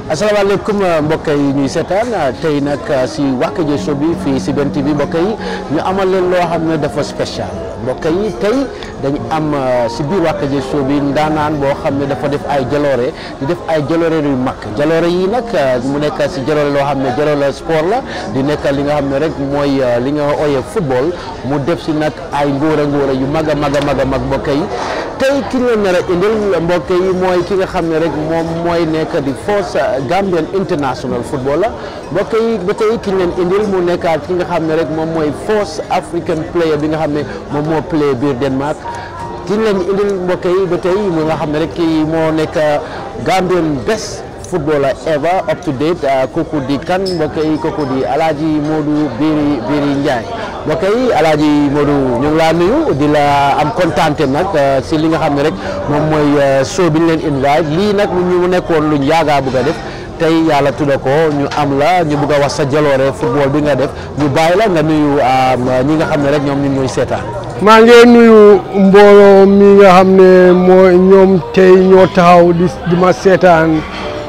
asalaamaaleykum mbokk yi ñuy seetaan tey nag si Wakajo show bi fii si Ben TV mbokk yi ñu amal leen loo xam ne dafa spécial mbokk yi tey dañu am si biir Wakajo show bi ndaanaan boo xam ne dafa def ay jaloore di def ay jaloore yu mag jaloore yi nag mu nekk si jaloore loo xam ne jaloore sport la di nekk li nga xam ne rek mooy li nga ooyee football mu def si nag ay ngóora ngóora yu mag a mag a mag a mag mbokk yi tey ki nga nar a indil mbokk yi mooy ki nga xam ne rek moom mooy nekk di force Gambian international football la mbokk yi ba tey ki leen indil mu nekkaat ki nga xam ne rek moom mooy force African player bi nga xam ne moom moo play biir Denmark ki leen indil mbokk yi ba tey mu nga xam ne rek kii moo nekk Gambian best footballer ever up to date kooku di kan mbokk yi kooku di Alhaji Modou Biri Biri Ndiaye mbokk yi Alhaji Modou ñu ngi laa nuyu di la am kontaante nag si li nga xam ne rek moom mooy show bi ñu leen invite lii nag ñu nekkoon luñ yaagaa bëgg a def tey yàlla tudda ko ñu am la ñu bëgg a wax sa jaloore football bi nga def ñu bàyyi la nga nuyu ñi nga xam ne rek ñoom ñu ñuy seetaan. maa ngi nuyu mbooloo mi nga xam ne mooy ñoom tey ñoo taxaw di di ma seetaan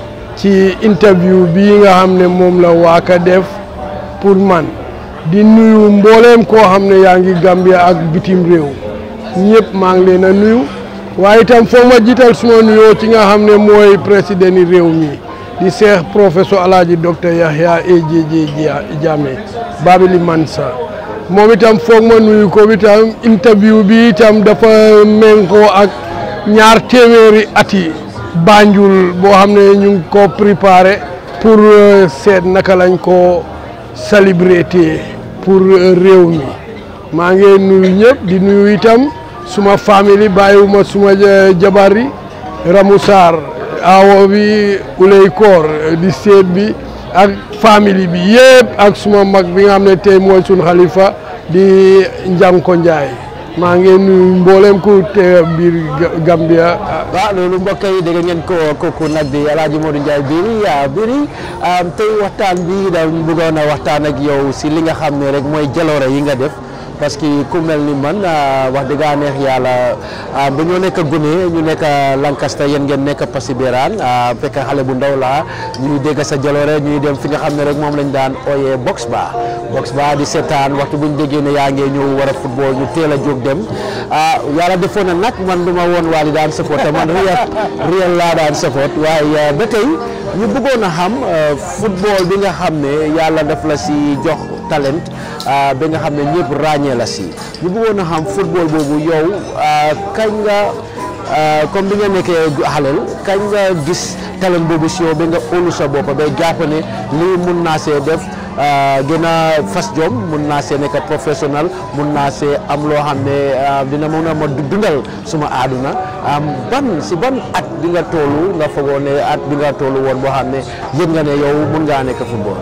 ci interview bii nga xam ne moom la waaka def pour man di nuyu mbooleem koo xam ne yaa ngi Gambia ak bitim réew ñëpp maa ngi leen a nuyu waaye itam foog ma jiital suma nuyoo ci nga xam ne mooy président yi réew mi di seex professeur alaaji docteur Yahya AJJ Jammeh Babili Mansa moom itam foog ma nuyu ko itam interview bi itam dafa méngoo ak ñaar téeméeri ati Banjul boo xam ne ñu ngi ko préparé pour seet naka lañ ko célébrité pour réew mi maa ngi nuyu ñëpp di nuyu itam suma famille bàyyiwuma suma jabar yi Ramou Sarr awo bi Ulay Koor di seet bi ak famille bi yëpp ak suma mag bi nga xam ne tey mooy sun xalifa di Njanko Njaay maa ngi nuyu mboolem ku te biir Gambia. waaw loolu mbokk yi dégg ngeen ko kooku nag di El Hadj Modou Ndiaye Biri Biri tey waxtaan bi da bëggoon a waxtaan ak yow si li nga xam ne rek mooy jaloore yi nga def parce que ku mel ni man wax dëgg neex yàlla ba ñoo nekk gune ñu nekk Lancaster yéen ngeen nekk Pasibiraan fekk xale bu ndaw laa ñuy dégg sa jaloore ñuy dem fi nga xam ne rek moom lañ daan ooyee box ba box ba di seetaan waxtu bu ñu déggee ne yaa ngee ñëw war a football ñu teel a jóg dem yàlla defoon na nag man du ma woon waali daan support te man réel réel laa daan support waaye ba tey ñu bëggoon a xam football bi nga xam ne yàlla daf la si jox talent bi nga xam ne ñëpp ràññee la si ñu bëggoon a xam football boobu yow kañ nga comme bi nga nekkee xaleel kañ nga gis talent boobu si yow ba nga óolu sa bopp ba jàpp ne lii mun naa see def gën a fas jom mun naa see nekk professionnel mun naa see am loo xam ne dina mun a ma dundal suma àdduna ban si ban at bi nga toolu nga foogoo ne at bi nga toolu woon boo xam ne yëg nga ne yow mun ngaa nekk football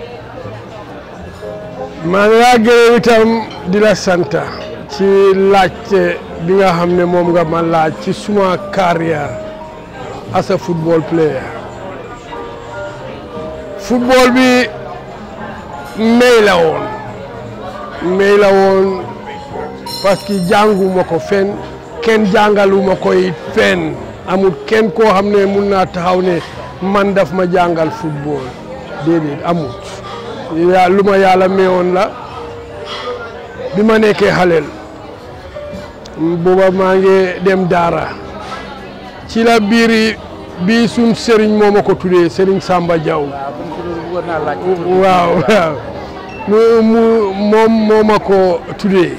maa ngi laa gërëm itam di la sant ci laajte bi nga xam ne moom nga ma laaj ci suma carrière as a football player football bi may la woon may la woon parce que jànguma ko fen kenn jàngaluma koy fen amul kenn koo xam ne mun naa taxaw ne man daf ma jàngal football déedéet amut yaa lu ma yàlla mayoon la bi ma nekkee xaleel booba maa ngi dem daara ci la biiri bi suñ sëriñ moo ma ko tuddee sëriñ Samba Diaw waaw waaw mu mu moom moo ma ko tuddee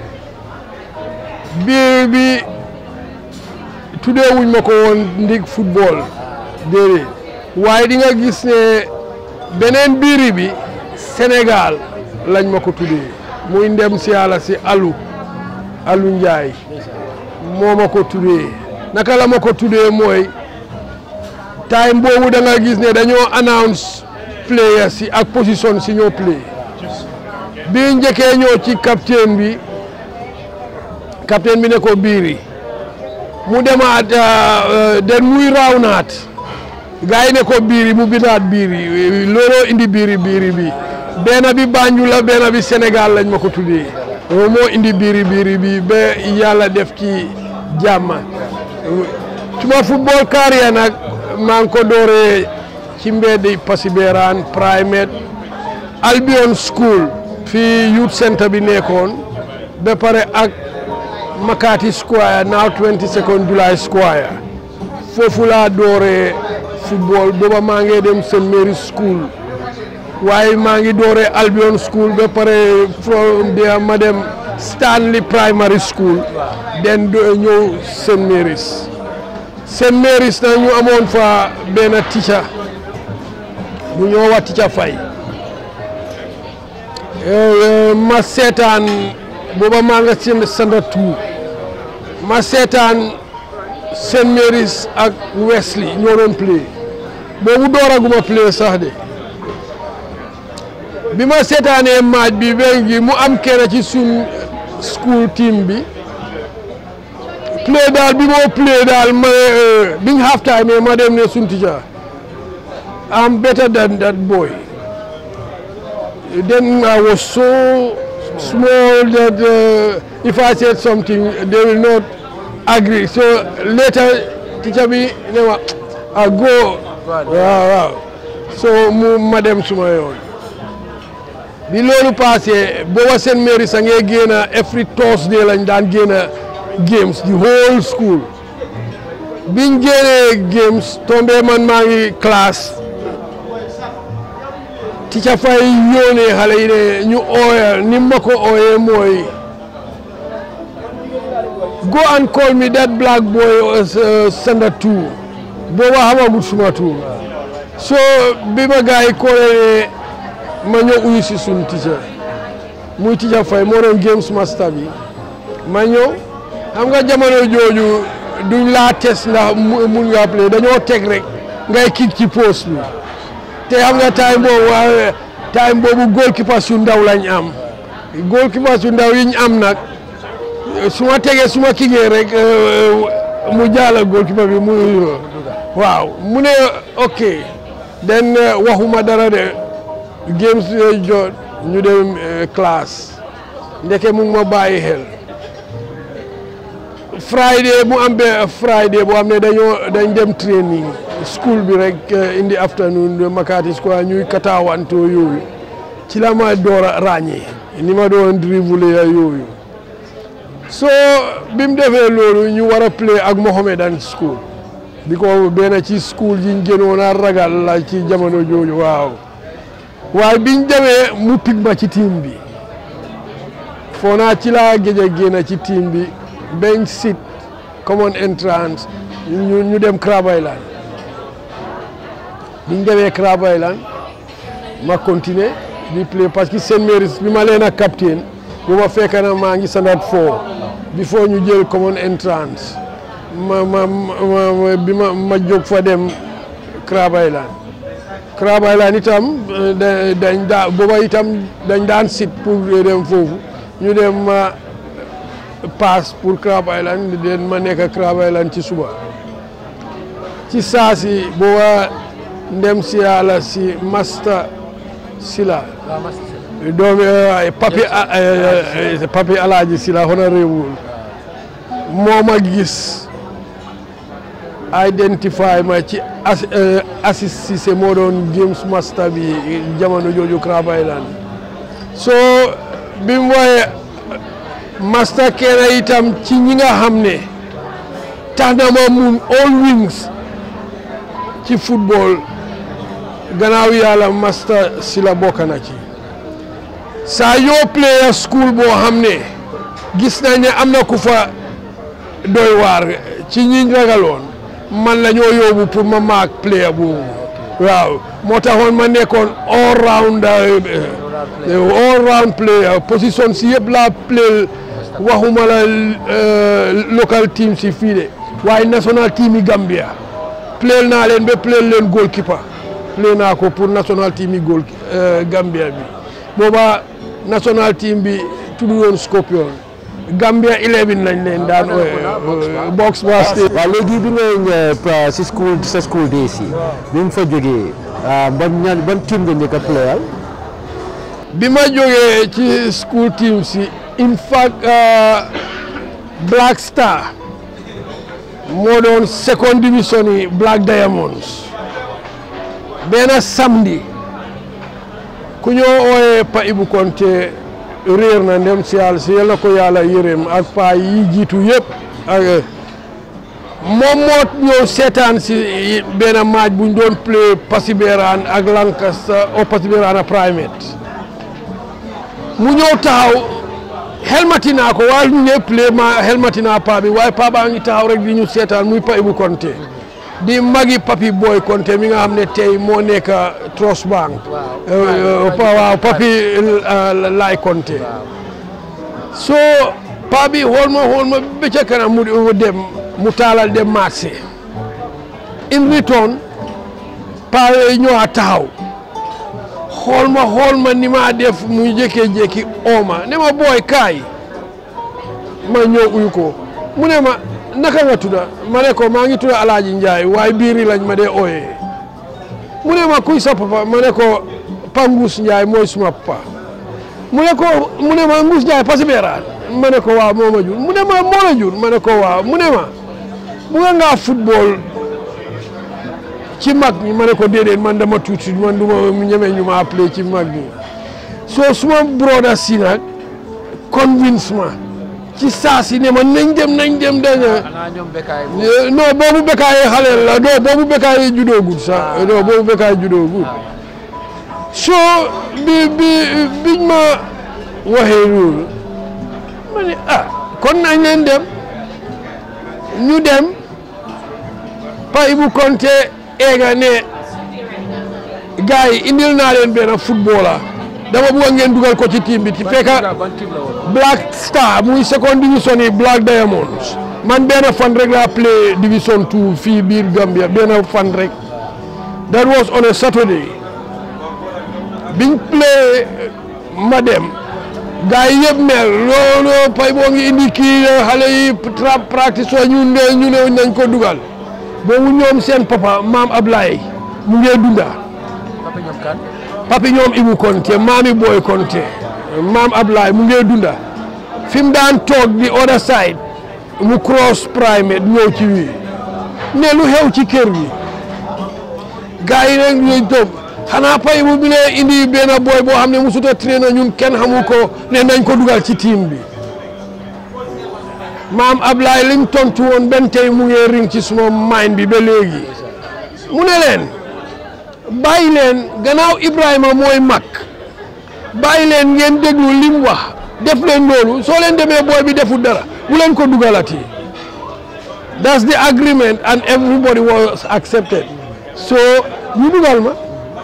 biir bi tuddee wuñ ma ko woon ndig football déedéet waaye di nga gis ne beneen biiri bi Sénégal lañ ma ko tuddee muy ndem si yàlla si alu alu Njaay moo ma ko tuddee naka la ma ko tuddee mooy time boobu da nga gis ne dañoo announce players si ak position si ñoo play bi njëkkee ñoo ci capitaine bi capitaine bi ne ko biiri mu demaat den muy raaw naat gars yi ne ko biiri mu bindaat biiri looloo indi biiri biiri bi benn bi Banjul la benn bi Sénégal lañ ma ko tuddee loolu moo indi biiri biiri bi ba yàlla def ci jàmm suma football carrière nag maa ngi ko dooree ci mbeddi Pasiberan Primate Albion School fii youth centre bi nekkoon ba pare ak Makati Square now 22nd July Square foofu laa dooree football booba maa ngi dem St Mary's School waaye maa ngi dooree Albion School ba pare from there ma dem Stanley Primary School den do ñëw St Mary's St Mary's na ñu amoon fa benn teacher bu ñoo wax teacher Faye ma seetaan booba maa nga seen standard two ma seetaan St Mary's ak Wesley ñoo doon play boobu dooraguma play sax de bi ma seetaanee match bi ben gi mu am kenn ci suñ school team bi play daal bi moo play daal ma biñ half time ma dem ne suñ teacher I'm better than that boy then I was so small that uh, if I said something they will not agree so later teacher bi ne ma I go waaw waaw so mu ma dem suma yoon bi loolu passé booba St Mary's a ngee génn every Thursday lañ daan génn games the whole school biñ génnee games tombé man maa ngi classe teacher Faye yónnee xale yi ne ñu ooya ni ma ko ooyee mooy go and call me that black boy uh, standard two booba xamagut suma tuur so bi ma gars yi koolee ne ma ñëw uyu si suñ teacher muy teacher Faye moo doon games master bi ma ñëw xam nga jamono jooju duñ laa test ndax mun nga play dañoo teg rek ngay kick ci post bi te xam nga time boobu time boobu goalkeeper su ndaw lañ am goalkeeper su ndaw yiñ am nag su ma tegee su ma kigee rek mu jaala goalkeeper bi mu waaw mu ne ok den waxuma dara de games yooyu jot ñu dem classe ndeke mu ngi ma bàyyi xel Friday mu am be Friday boo xam ne dañoo dañ dem training school bi rek in the afternoon Makati Square ñuy kataawantoo yooyu ci la ma door a ràññee ni ma doon dribble yooyu so bi mu defee loolu ñu war a play ak Mohammedan school bi ko benn ci school yi ñu gënoon a ragal la ci jamono jooju waaw waaye biñ demee mu pig ma ci team bi foo naa ci laa géej a génn ci team bi bench sit common entrance ñu ñu dem Crab Island biñ demee Crab Island ma continuer di play parce que St Mary's bi ma leen a captain bu ma fekk na maa ngi standard four before ñu jël common entrance ma ma ma bi ma ma jóg fa dem Crab Island Crab Island itam dañ daa booba itam dañ daan sit pour dem foofu ñu dem ma pass pour Crab Island den ma nekk Crab Island ci suba ci saasi booba ndem si yàlla si Masta Sila doomi papi papi alaaji Sila honorable moo ma gis identify ma ci Assis Cissé moo doon games master bi jamono jooju Crab Island so bi mu wooye master kenn itam ci ñi nga xam ne tax na ma mun all wings ci football gannaaw yàlla master si la bokk na ci saa yoo player school boo xam ne gis nañ ne am na ku fa doy waar ci ñiñ ragaloon man la ñoo yóbbu pour ma maak player boobu waaw moo taxoon ma nekkoon all round all round player position si yëpp laa play waxuma la local team si fii de waaye national team yi Gambia play naa leen ba play leen goalkeeper play naa ko pour national team yi goal Gambia bi booba national team bi tuddu woon Scorpion Gambia 11 lañ leen daan box ba waaw léegi bi nga si school sa school days yi bi mu fa jógee ban ñaan ban team nga njëkk a playal bi ma jógee ci school team si in fact Black Star moo doon second division yi Black Diamonds benn samedi ku ñoo ooyee Pa Ibu Konte réer na ndem si yàlla si yal na ko yàlla yërëm ak paa yi jiitu yëpp ak moom moo ñëw seetaan si benn match bu ñu doon play Pasiberan ak Lancaster au Pasiberan Primate mu ñëw taxaw xelmati naa ko waaye ñu ne play ma xelmati naa paa bi waaye paa baa ngi taxaw rek di ñu seetaan muy Pa Ibu Konte di magi Papi Boy Konte mi nga xam ne tey moo nekk Trust Bank waaw Papi Laay Konte so paa bi xool ma xool ma ba ca kanam mu dem mu taalal dem marché in return paa yooyu ñëwaat taxaw xool ma xool ma ni maa def muy jékkee-jékki ooma ne ma booy kaay ma ñëw uyu ko mu ne ma naka nga tudda ma ne ko maa ngi tudda Alaaji Njaay waaye biiri lañ ma dee ooyee mu ne ma kuy sa papa ma ne ko Pa Nguus Njaay mooy suma papa mu ne ko mu ne ma Nguus Njaay Pasiberan ma ne ko waaw moo ma jur mu ne ma moo la jur ma ne ko waaw mu ne ma bu nga ngaa football ci mag ñi ma ne ko déedéet man dama tuuti man du ma ñeme ñu ma appelé ci mag ñi soo suma broda si nag convince ma ci saa si ne ma nañ dem nañ dem daña non boobu bekkaay xale la non boobu bekkaay judoogul sax non boobu bekkaay judoogul soo bi bi biñ ma waxee loolu ma ne ah kon nañ leen dem ñu dem Pa Ibu Konte eega ne gars yi indil naa leen benn footballer dama bëgg ngeen dugal ko ci team bi ci fekka Black Star muy second division yi Black Diamonds man benn fan rek laa play division two fii biir Gambia benn fan rek that was on a Saturday biñ play ma dem gars yi yëpp mel loolu pay boo ngi indi kii xale yi trap practice wa ñu ne ñu ne nañ ko dugal boobu ñoom seen papa maam Ablaye mu ngee dunda papi ñoom Ibu Konte maami Boy Konte maam Ablaye mu ngee dunda fi mu daan toog di other side mu cross primate ñëw ci wii ne lu xew ci kër gi gars yi rek ñooy toog xanaa pay bu bi ne indi benn boy boo xam ne musut a traîner ñun kenn xamu ko ne nañ ko dugal ci team bi maam Ablaye lim tontu woon benn tey mu ngi ring ci suma mind bi ba léegi mu ne leen bàyyi leen gannaaw Ibrahima mooy mag bàyyi leen ngeen déglu lim wax def leen loolu soo leen demee booy bi deful dara bu leen ko dugalati that's the agreement and everybody was accepted so ñu dugal ma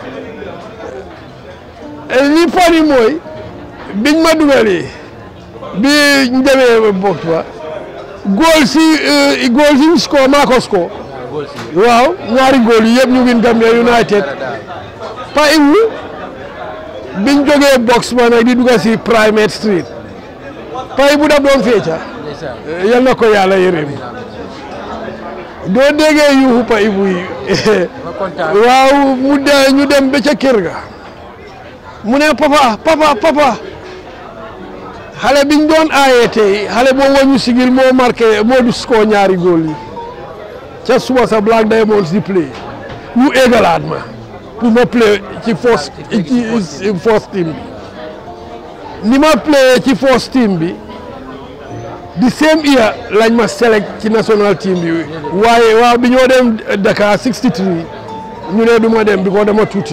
li fani mooy biñ ma dugalee bi ñu demee box ba góol si góol si score maa ko score waaw ñaari góol yi yëpp ñu ngi Gambia United Pa Ibu biñ jógee box ba nag di dugga si Primate Street Pa Ibu daf doon feeca yal na ko yàlla yërëm doo déggee yuuxu Pa Ibu yi waaw mu de ñu dem ba ca kër ga mu ne papa papa papa xale biñ doon aayee tey xale boo wañu sigil moo marqué moo du score ñaari góol yi ca suba sa Black Diamonds di play ñu égalaat ma pour ma play ci first ci first team bi ni ma play ci first team bi di same year lañ ma select ci national team bi waaye waaw bi ñoo dem Dakar 63 ñu ne du ma dem bi ko dama tuuti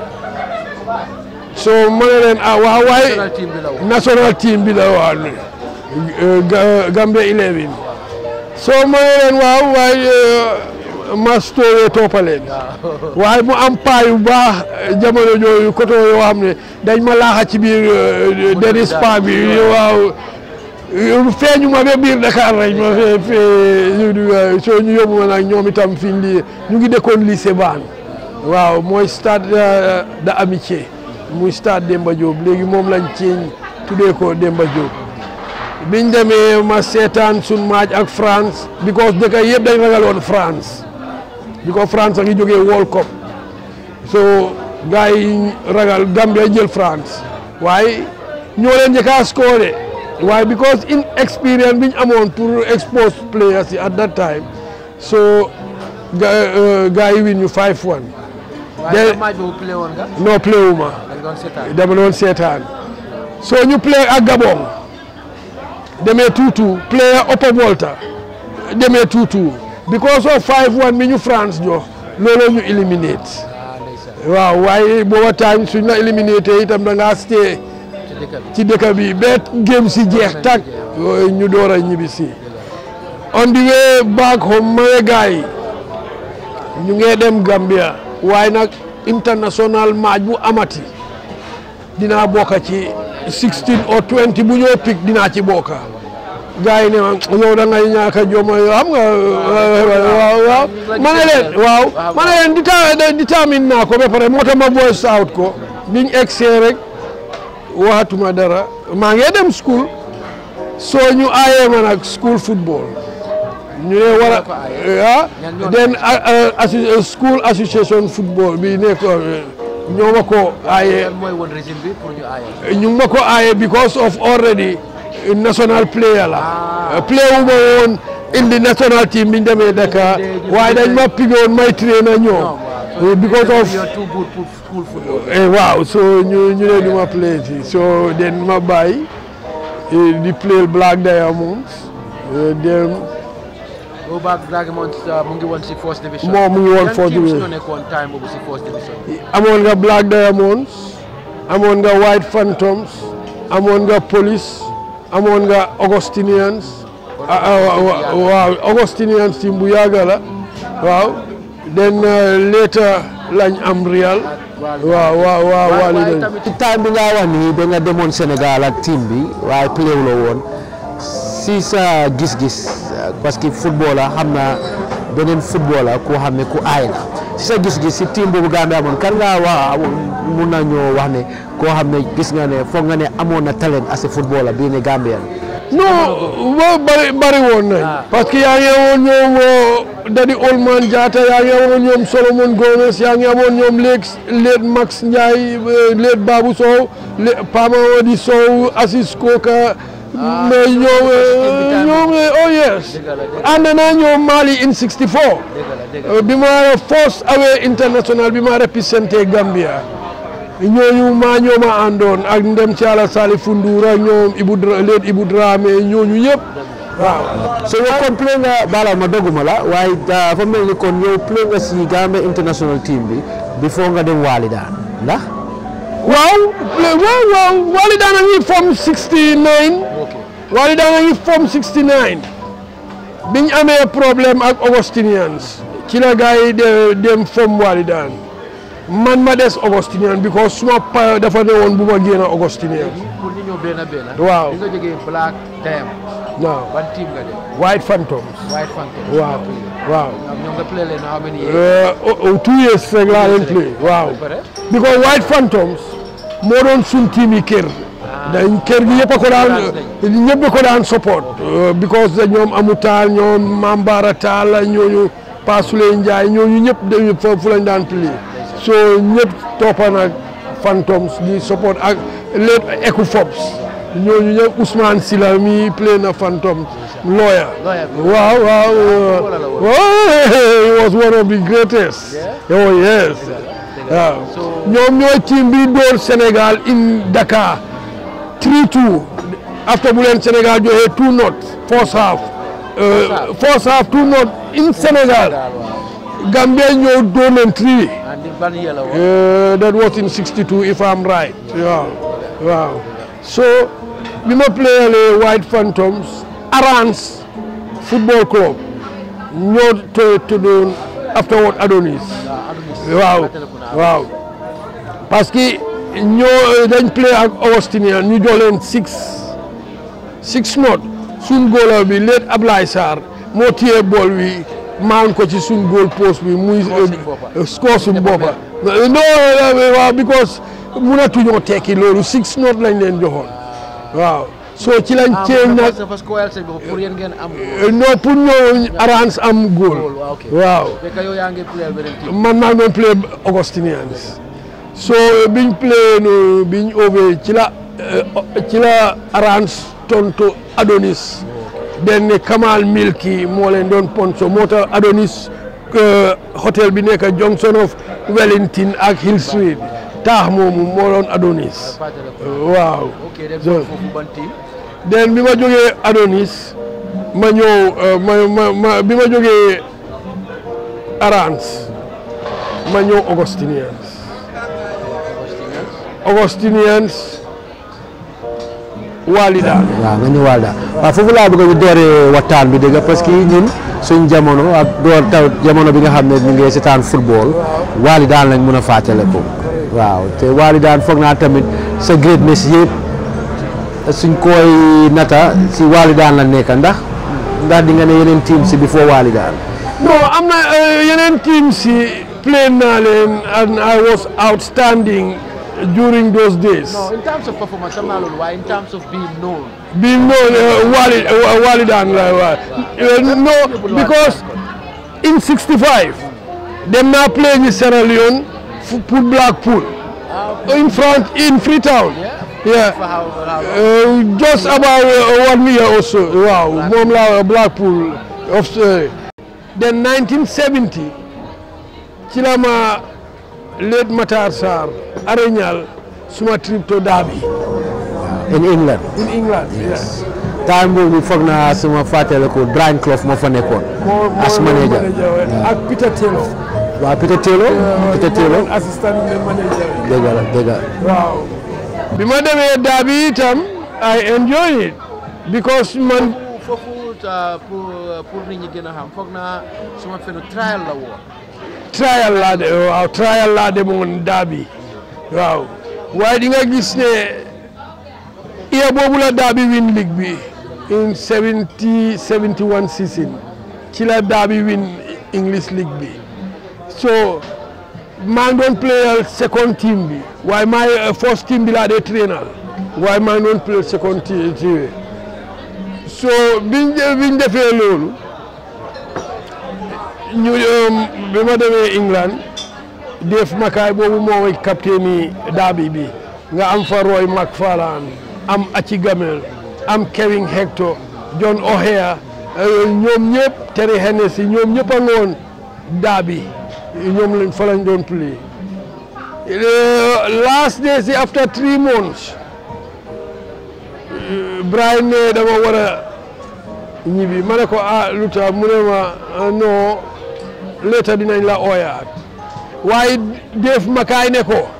so ma ne leen ah waaw waaye national team bi la waaw Gambia 11 so ma ne leen waaw waaye ma stowe toppaleen waaye mu am paa yu baax jamono jooyu koto yoo xam ne dañ ma laaxa ci biir denis pa bi waaw feeñu ma ba biir Dakar rek ma fee fee soo ñu yóbbu ma nag ñoom itam fi lii ñu ngi dëkkoon lycée Ban waaw mooy stade de amitié muy stade Demba Diop léegi moom lañ ceeñ tuddee ko Demba Diop biñ demee ma seetaan sun match ak France because dëkk yëpp dañ ragaloon France because France a ngi jógee World Cup so gars yi ragal Gambia jël France waaye ñoo leen njëkk a score waaye because inexperience biñ amoon pour expose players yi at that time so gars yi win ñu 5-1 waaye match boobu play woon nga. non play wu ma dañ doon seetaan. dama doon seetaan so ñu play ak Gabon demee 2-2 play Upper Volta demee 2-2 because of 5-1 mi ñu France jox looloo ñu eliminate ah ndeysaan waaw waaye booba time suñ la eliminate itam da ngaa stay ci dëkk bi. ci dëkk bi ba game si jeex tag yooyu ñu door a ñibbi si on the way back home ma ne gars yi ñu ngee dem Gambia waaye nag international match bu amati dinaa bokk ci 16 or 20 bu ñoo pick dinaa ci bokk gars yi ne ma yow da ngay ñàkk a joma yow xam nga waaw waaw ma ne leen waaw ma ne leen dita détermine naa ko ba pare moo tax ma voice out ko biñ egsee rek waxatuma dara maa ngi dem school soo ñu aayee ma nag school football ñu ne war a ah den assi school association football bi nekk ñoo ma ko aayee lan mooy woon régime bi pour ñu aaye. ñu ngi ma ko aaye because of already national player la player wu ma woon indi national team biñ demee Dakar waaye dañ ma pigoon may trainer ñoom because of you're too good pour school football. Eh, waaw so ñu ñu ne du ma play ci so den ma bàyyi eh, di play Black Diamonds eh, dem Go back Dragons mu ngi woon si first division. Moom mu ngi woon Yan first teams division. ñoo nekkoon time boobu si first division. amoon nga Black Diamonds amoon nga White Phantoms amoon nga Police amoon nga Augustinians ah, ah, wa- waaw Augustinians team bu yàgg la waaw then uh, later lañ am Real waaw waaw waaw waaye Wally waaye dañ- tamit ci time bi nga wax nii da nga demoon Sénégal ak team bi waaye play la woon si sa gis-gis euh, parce que footballer xam na beneen footballer koo xam ne ku aay la si sa gis-gis si team boobu Gambie amoon kan ngaa wax mun na ñoo wax ne koo xam ne gis nga ne foog nga ne amoon na talent as a footballer bii ne Gambien non wa bari bari woon nañ parce que yaa ngi amoon ñoom Dadi Olman Diatta yaa ngi amoon ñoom Solomon Gomez yaa ngi amoon ñoom léeg léeg Max Ndiaye léeg Babou Sow lé Pama Wadi Sow Assis Koka mais ñoom ñoom oh yes ànd naa ñoom Mali in 64 dëgg la dëgg la. bi ma force away international bi ma représenté Gambia ñooñu maa ñoo ma àndoon ak ndem ci Yàlla Salif Fundoura ñoom Ibou Dra leet Ibou Dramé ñooñu yëpp waaw. so yow kon play nga baalal ma dogguma la waaye dafa mel ni kon yow play nga si Gambia international team bi before nga dem Walidaan ndax waaw waaw waaw Wally daan na ngi form 69 Wally daan na ngi form 69 biñ amee problème ak Augustinians ci la gars yi de dem form Wally daan man ma des Augustinian because suma pa dafa ne woon bu ma génn Augustinian pour ñu ñëw benn benn. Waaw. bi nga jógee Black Diamond. waaw ban team nga dem. White Phantoms White Phantom. waaw waaw ñoom nga play leen how many years. Uh, oh, oh, two years rek laa leen play waaw ba pare. because White Phantoms moo doon suñ team yi kër dañ kër gi yëpp a ko daan ñëpp a ko daan support uh, because da ñoom amu taal ñoom Mambara Taal ñooñu Pasule Njaay ñooñu ñëpp dañu foofu lañ daan play so ñëpp toppa nag Phantoms di support ak lépp Ecofops ñooñu ñëpp Ousmane Sila mi play na Phantoms lawyer Lawyer bi. waaw waaw footballer la woon. oh, he was one of the greatest oh yes waaw So- ñoom ñooy team bi door Sénégal in Dakar 3-2 after bu leen Sénégal joxee 2 not first half uh, first half 2 not in Sénégal Gambia ñëw door leen 3 and di ban year la woon. Uh, that was in 62 if I'm right. Yeah. Wow. So, we ma played White Phantoms, Arans Football Club. Ñoo to to do afterward Adonis. Waaw. Waaw. Parce que ñoo dañ play ak Augustinian ñu jox leen six six not suñ góola bi leet Ablaye Sarr moo téye bool wi maan ko ci suñ góol post bi muy boppa. score suñ boppa non waaw because mënatuñoo tekki loolu six not lañ leen joxoon waaw so ci lañ ceeñ nag parce que wayal seen bopp pour yéen ngeen am. non pour ñëw arrange am góol waaw ok. waaw fekk yow yaa ngi play beneen team. man maa ngi doon play Augustinians so biñ play no biñ over ci la eh, ci la arrange tonto Adonis den ne Kamal Milki moo leen doon ponso moo tax Adonis hôtel bi nekk Junction of Wellington ak Hill Street taax moomu moo doon Adonis waaw so den bi ma jógee Adonis ma ñëw ma ma ma bi ma jógee Arans ma ñëw Augustinians Augustinians Walida waaw nga ñu Walida waaw foofu laa bëgg ñu dooree waxtaan bi dëgg parce que ñun suñ jamono ak door taw jamono bi nga xam ne ñu ngi seetaan football Walidaan lañ mën a fàttale ko waaw te Walidaan foog naa tamit sa greatness yëpp suñ koy nata si Walidaan la nekk ndax ndax di nga ne yeneen team si before Walidaan non am na yeneen team si play naa leen and I was outstanding during those days. No, in terms of performance, I'm not why in terms of being known. Being known, uh, Walid, uh, Walidan, uh, no, because in 65, them now playing in Sierra Leone, for Blackpool, in front, in Freetown. Yeah. For how, how Uh, just about uh, one year or so. Wow, Momla Blackpool. Of, uh, then 1970, Chilama late Matar Sar, Arenyal, suma trip to Derby in England in England. Yes. time boobu foog naa suma fàttale ko Brian Clough moo fa nekkoon as manager ak Peter Taylor. waaw Peter Taylor Peter Taylor assistant manager. dëgg la dëgg la waaw. bi ma demee Derby itam I enjoy it because man foofu pour pour nit ñi gën a xam foog naa suma fenu trial la woon. trial laa de waaw trial laa demoon Derby waaw waaye di nga gis ne iya boobu la Derby win league bi in 70 71 season ci la Derby win English league bi so maa ngi doon playal second team bi waaye maa first team bi laa dee trainal waaye maa ngi doon playal second team bi so biñ biñ defee loolu ñu bi ma demee England Dave Mackay boobu moo mooy capitaine yi Derby bi nga am fa Roy McFarlane am Achi Gamel am Kevin Hector John O'Hare ñoom ñëpp Terry Hennessy ñoom ñëpp a ngoon Derby ñoom lañ fa lañ doon play last day si after three months Brian ne dama war a ñibbi ma ne ko ah lu tax mu ne ma non léeta dinañ la ooyaat waaye Dave Mackay ne ko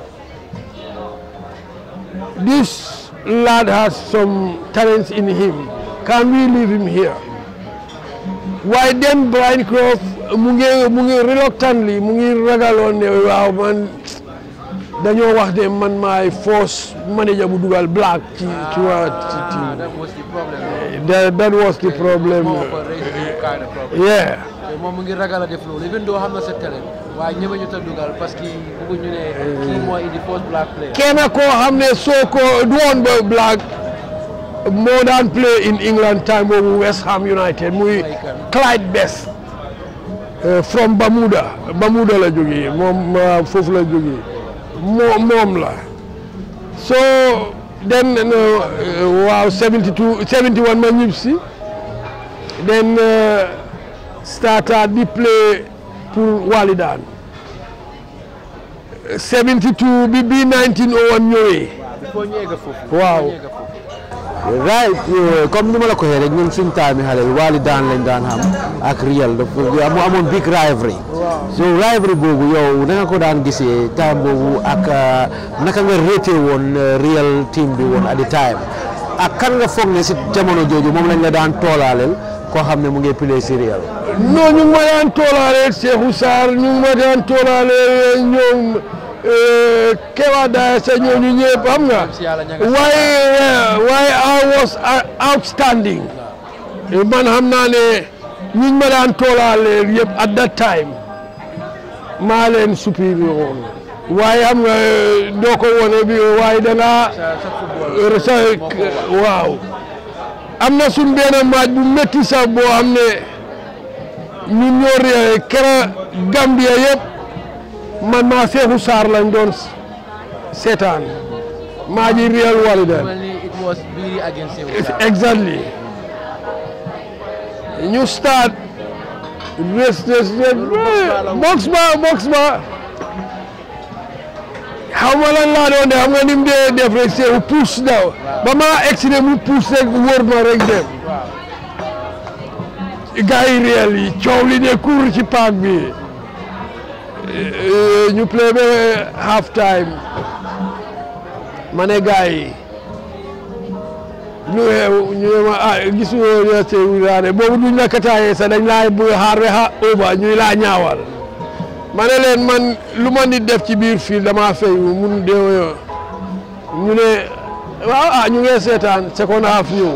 this lad has some talents in him can we leave him here waaye then Brian Clough mu ngi mu ngi reluctantly mu ngi ragaloon ne waaw man dañoo wax ne man maay force manager bu dugal black ci ci waa ci Ah, that was the problem. that that was the problem Moo ko raise the kind of problem. yeah te moom mu ngi ragal a def loolu even though xam na sa talent waaye ñeme ñu ta dugal parce que bëgguñu ne kii mooy indi first black player. kenn koo xam ne soo ko du woon ba black moo daan play in England time boobu West Ham United muy Clyde Best uh, from Bermuda Bermuda la jógee moom uh, foofu la jógee moo moom la so then uh, waaw 72 71 ma ñib si then uh, started di play pour Walidaan 72 bi bi 1901 ñëwee Before ñu egg foofu. Waaw. before ñu egg foofu. right eh, comme ni ma la ko waxee rek ñun suñ taami xale yi Walidaan lañ daan xam ak Real dafa mu amoon big rivalry so rivalry boobu yow na nga ko daan gisee time boobu ak ah, naka nga rété woon eh, Real team bi woon at the time ak kan nga foog ne si jamono jooju moom lañ la daan toolaaleel koo xam ne mu ngi play si Real non ñu ngi ma daan toolaale Cheikhou Sarr ñu ngi ma daan toolaale ñoom eh, Kewa Daya sa ñooñu ñëpp xam nga si yàlla ña nga waaye eh, waaye I was uh, outstanding Eh, man xam naa ne ñiñ ma daan toolaale yëpp at that time maa leen supérieur woon waaye xam nga eh, doo ko wone bi waaye dangaa sa sa football. sa moo ko war. waaw am na suñ benn maaj bu métti sax boo xam ne ñun ñoo réer kera Gambia yëpp man maa Seexu Saar lañ doon seetaan maa ji Real Walidaan mel ni it was Biri against Sekou Sarr. exactly ñu start rës rës rës box ba box ba xaw ma lan laa doon def xam nga ni mu dee def rek seewu puus daw ba maa egsi mu puus rek wóor ma rek dem gars yi réel yi coow li ne kuur ci paak bi ñu play ba half time ma ne gars yi lu xew ñu ne ma ah gisuñu ne Seydou Daane boobu duñ la kataayee sax dañ laa bu xaar ba xa uba ñuy laa ñaawal ma ne leen man lu ma nit def ci biir fii dama fay mun de ñu ne waaw ah ñu ngi seetaan second half ñëw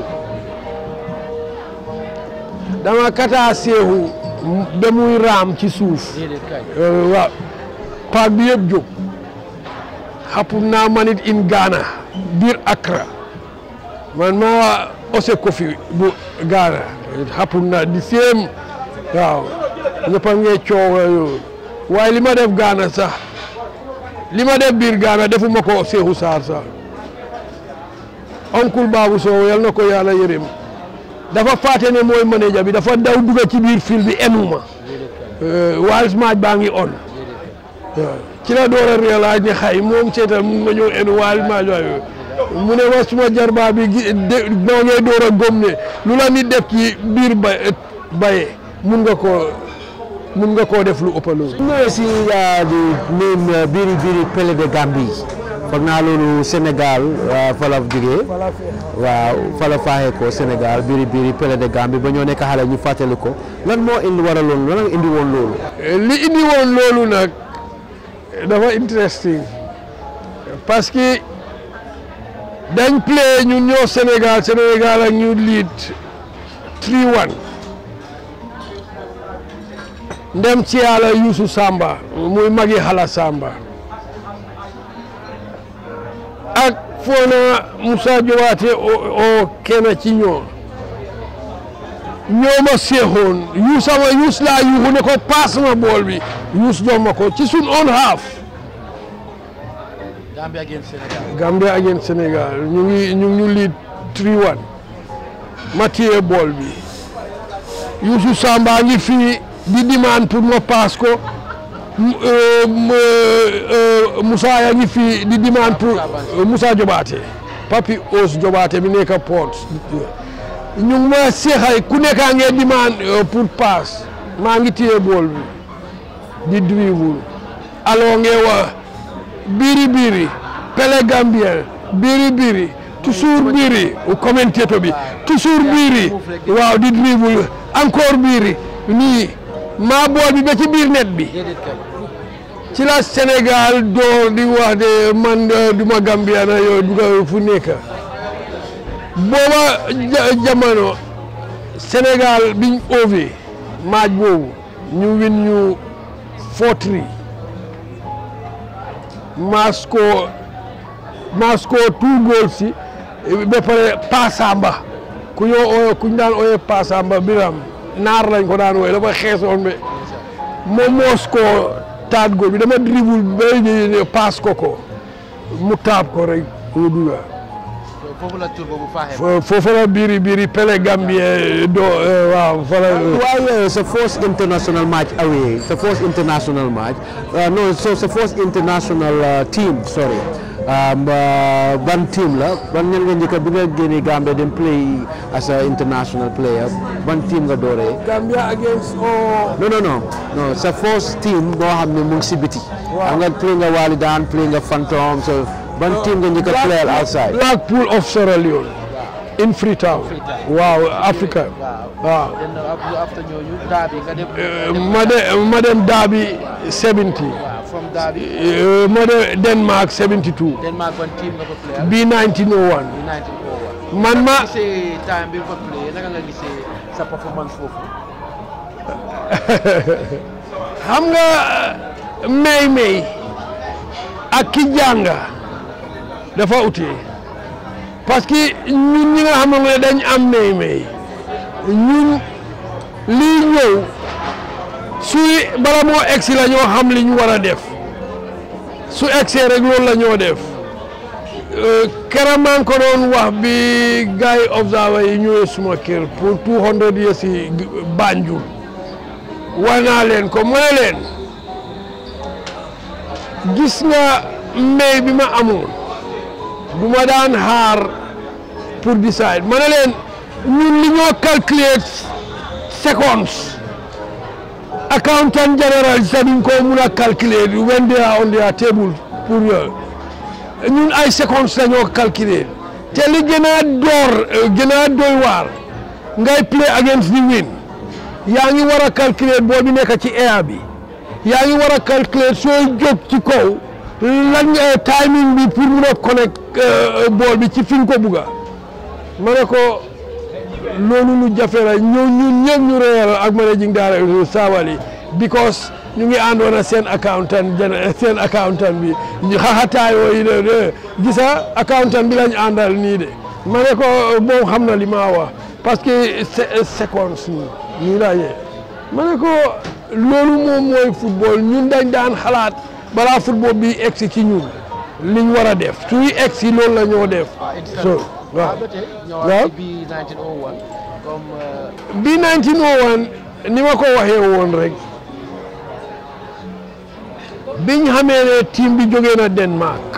dama kataa seexu ba muy raam ci suuf waaw paak bi yëpp jóg xapum naa manit in Ghana biir Accra man maa ose kofi bu Ghana xapum naa di séem waaw ñëpp a ngee coow yooyu waaye li ma def Ghana sax li ma def biir Ghana defuma ko Seexu Saar sax oncle Babou Sow yal na ko yàlla yërëm dafa fàtte ne mooy manager bi dafa daw dugga ci biir fil bi enuma Wales match baa ngi on waaw ci la door a réaliser ne xay moom seetal mun ma ñëw enu Wales match waaye mu ne ma suma jarbaa bi moo ngay door a gom ne lu la nit def ci biir ba baye mun nga ko mun nga koo def lu ëpp loolu. ñëwee si di même Biri Biri Pelé de Gambie foog naa loolu Sénégal fa la jógee waaw fa la faaxee ko Sénégal Biri Biri Pelé de Gambie ba ñoo nekk xale ñu fàttali ko lan moo indi waraloon lan indi woon loolu. li indi woon loolu nag dafa interesting parce que dañ play ñun ñoo Sénégal Sénégal ak ñu lead 3-1. ndem ci yàlla Youssou Samba muy magi xala Samba ak foona Moussa Jowaate o kenn ci ñoo ñoo ma seexoon yuus sama yuus laa yuuxu ne ko paas ma bool bi yuus jox ma ko ci sun on half Gambia against Sénégal. Gambia against Sénégal ñu ngi ñu ngi ñu lead 3-1 ma téye bool bi Youssou Samba ngi fii di demande pour ma paas ko Moussa yaa ngi fii di demande pour Moussa Jobaate Papi Ous Jobaate bi nekk port ñu ngi ma seexay ku nekkaa ngee demande pour paas maa ngi téye bool bi di dribble alors ngee wax biri biri Pelé Gambien biri biri toujours biri commentateur bi toujours biri waaw di dribble encore biri nii maa bool bi ba ci biir net bi ci la Sénégal door di wax de man duma Gambiana yow duga fu nekk booba jamono Sénégal biñ ove maaj boobu ñu win ñu 4-3 maas ko maas ko two goals si ba pare Pasamba ku ñoo ooye ku ñu daan ooye Pasamba Biram naar lañ ko daan wooye dafa xeesoon be moom moos ko taat góor bi dama dribble ba paas ko ko mu taab ko rek mu duga foofu la tur boobu faaxee. foofu la biri biri Pelé Gambien do waaw fa la waaye sa first international match away sa first international match no so sa first international team sorry ban team la ban ñan nga njëkk bi nga génnee Gambia dem play as a international player ban team nga dooree. Gambia against oh. non non non non sa first team boo xam ne mu ngi si biti. waaw nga play nga Walidaan play nga Phantom so ban team nga njëkk a play outside. Blackpool of Sierra Leone in Freetown. waaw Africa. waaw. after ñooñu Derby nga dem. ma dem ma dem Derby 70. from Derby. ma dem Denmark 72. Denmark ban team nga ko play. bi 1901. man ma gisee time bi nga ko play naka nga gisee sa performance foofu. xam nga may may ak ki jànga dafa utee parce que ñun ñi nga xam ne dañ am may may ñun lii ñëw suy bala moo egsi la ñoo xam li ñu war a def su egsee rek loolu la ñoo def keroog maa ngi ko doon wax bi gars yi observer yi ñëwee suma kër pour 200 years yi Banjul wax naa leen ko mu ne leen gis nga mbéy bi ma amoon du ma daan xaar pour decide ma ne leen ñun li ñoo calculer seconds accountant general sax duñ ko mun a calculer when they are on their table pour yooyu ñun ay secondes la ñoo calculer te li gën a door gën a doy waar ngay play against the wind yaa ngi war a calculer boo bi nekk ci air bi yaa ngi war a calculer sooy jóg ci kaw lan nga timing bi pour mun a connect bool bi ci fi nga ko bugga ma ne ko loolu lu jafe la ñoo ñun ñëpp ñu réyal ak managing director Sabally because ñu ngi àndoon ak seen accountant seen accountant bi ñu xaxataayoo yi de de gisa accountant bi lañ àndal nii de ma ne ko moom xam na li ma wax parce que secondes nii nii laa yee ma ne ko loolu moom mooy football ñun dañ daan xalaat balaa football bi egsi ci ñun liñ war a def suy egsi loolu la ñoo def so waaw waaw bi 1901 comme bi 1901 ni ma ko waxee woon rek biñ xamee ne team bi jógee na Denmark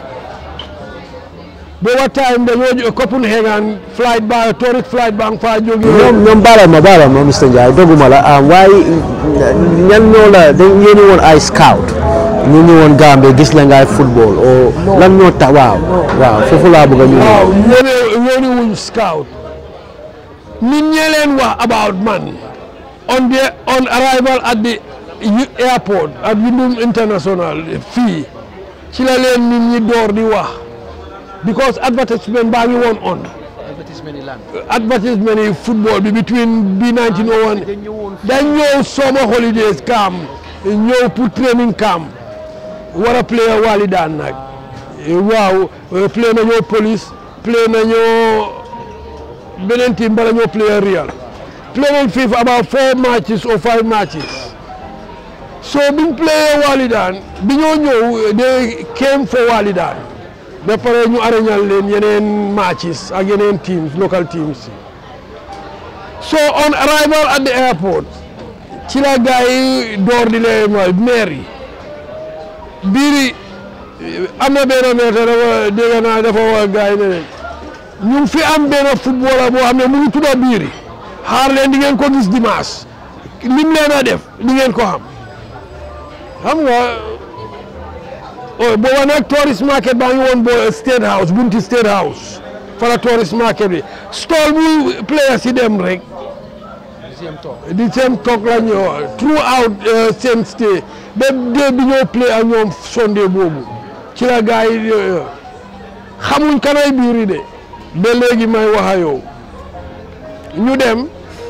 booba time dañoo Copenhagen flight ba tourist flight ba nga faa jógee ñoom ñoom baala ma baala ma Mr Ndiaye doguma la ah waaye ñan ñoo la dañ yéeni woon ay scout ñu ñu woon Gambie gis la ngay football o lan ñoo tax waaw waaw foofu laa bëgg a ñu waaw ñene ñooni wuñ scout nit ñee leen wax about man on the on arrival at the U- airport at Windum International fii ci la leen nit ñi door di wax because advertisement baa ngi woon on advertisement yi lan advertisement yi football bi between bi 1901 dañ ñëwoon dañ ñëw summer holidays camp ñëw pour training camp war a play Walidaan nag waaw play nañoo police play nañoo beneen team bala ñoo play Real play nañ fii for about four matches or five matches so biñ play Walidaan bi ñoo ñëw they came for Walidaan ba pare ñu arañal leen yeneen matches ak yeneen teams local teams so on arrival at the airport ci la gars yi door di leen mooy maire yi biiri am na benn maire te dafa dégg naa dafa wax gars yi ne leen ñu ngi fi am benn footballer boo xam ne mu ngi tudda biiri xaar leen di ngeen ko gis dimanche lim leen a def di ngeen ko xam xam nga booba nag tourist market baa ngi woon bo state house bunti state house fala tourist market bi stall bu players yi dem rek deuxième tour di seen toog la ñëw throughout seen stay ba dee bi ñoo play ak ñoom Sunday boobu ci la gars yi xamuñ kanay biiri de ba léegi may wax ak yow ñu dem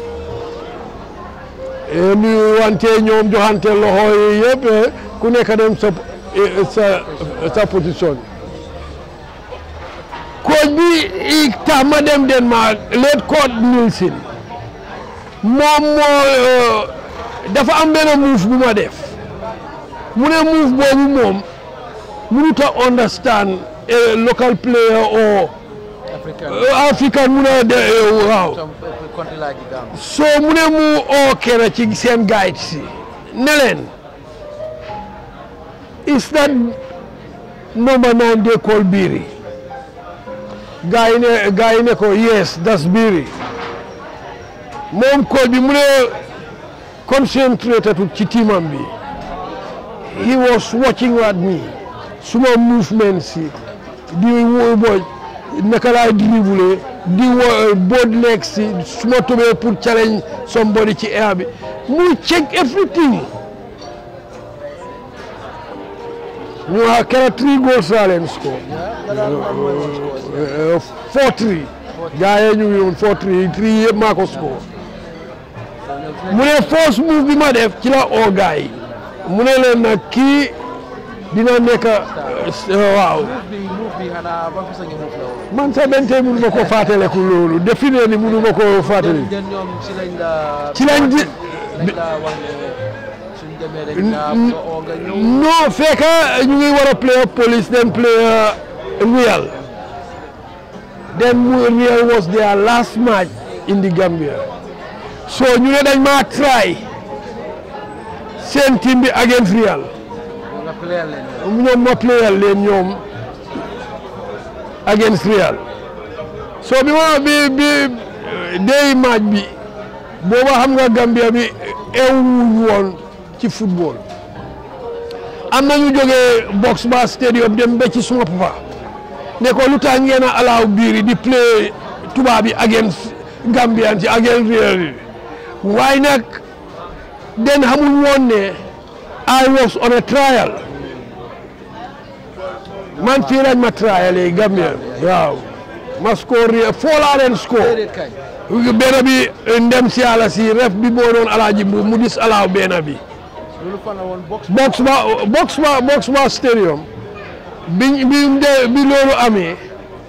ñu wante ñoom joxante loxo yi yëpp ku nekk dem sa sa sa position coach bi tax ma dem Denmark leet coach Nielsen moom moo dafa am benn move bu ma def mu ne move boobu moom mënut a understand a local player or africain african mu ne de waaw some country like Gambia so mu ne mu oo kenn ci seen guide si ne leen is that number nine they call Biri gaa yi ne gaa yi ne ko yes that's Biri moom call bi mu ne concentrated ci tiimam bi he was watching at me suma movement si di wo bo naka laay dribble di wo board leg si suma tobee pour challenge somebody ci air bi mu check everything ñu wax kera three goals laa leen score four three gaa yi ñu ngi woon four three three yëpp maa ko score mu ne first move bi ma def ci la oo gaa yi mu ne leen nag kii dina nekk waaw bi move bi xanaa ban façon nga move la woon man sax benn tey mënu ma ko fàttaliku loolu définitivement ni mënu ma ko fàttali den ñoom si lañ la ci lañ di lañ la wax ne suñ demee rek naa nga oo nga ñëw non fekk ñu ngi war a play police then play Real then mu Real was their last match in the Gambia so ñu ne dañ maa try seen team bi against Real nga player leen ñoom ma playal leen ñoom against Real so bi ma bi bi day match bi booba xam nga Gambia bi ewuñ woon ci football am na ñu jógee box ba stadium dem ba ci suma papa ne ko lu tax ngeen a alaaw biiri di play tubaab yi against Gambian ci against Real yi waaye nag den xamuñ woon ne I was on a trial man fii lañ ma trial yi Gambia waaw ma score Real foo laa leen score déedéet kay benn bi ndem si yàlla si ref bi moo doon alaaji mbu mu dis alaaw benn bi loolu fan la woon box box ba box ba box ba stadium bi bi de bi loolu amee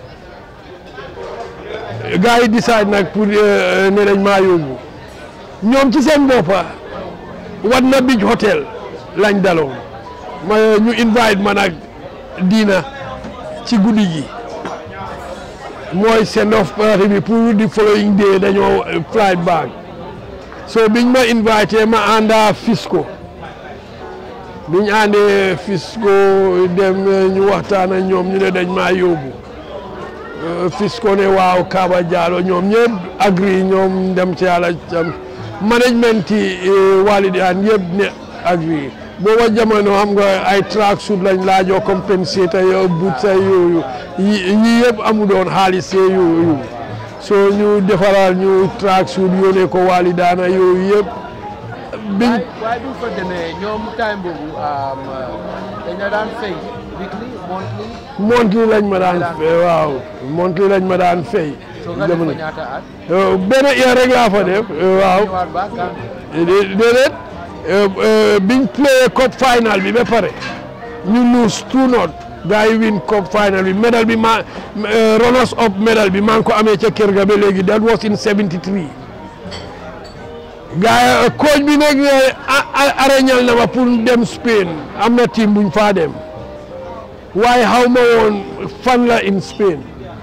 gars yi decide nag pour ne dañ maa yóbbu ñoom ci seen boppa wat na bij hotel lañ daloon ma ñu invite ma nag diina ci guddi gi mooy send off party bi pour di following day dañoo flight back so biñ ma invité ma ànda Fisco biñ àndee Fisco dem ñu waxtaan ak ñoom ñu ne dañ maa yóbbu Fisco ne waaw Kaba Diallo ñoom ñëpp agri ñoom dem ci yàlla am management yi Walidaan yëpp ne agri booba jamono xam nga ay track suit lañ laajoo compensé yo but say yooyu yi yëpp amu doon xaalis yooyu so ñu defaral ñu track suit yónnee ko Walidaana yooyu yëpp biñ waaye bi fa demee ñoom time boobu dañ la daan fay weekly monthly monthly lañ ma daan fay waaw monthly lañ ma daan fay soo nga def fa ñaata at benn year rek laa fa def waaw ñëwaat ba Gambie déedéet biñ play cup final bi ba pare ñu lose two not gars yi win cup final bi medal bi ma runners up medal bi maa ngi ko amee ca kër ga ba léegi that was in 73 gars yi coach bi nag arañal na ma pour dem Spain am na team buñ faa dem waaye xaw ma woon fan la in Spain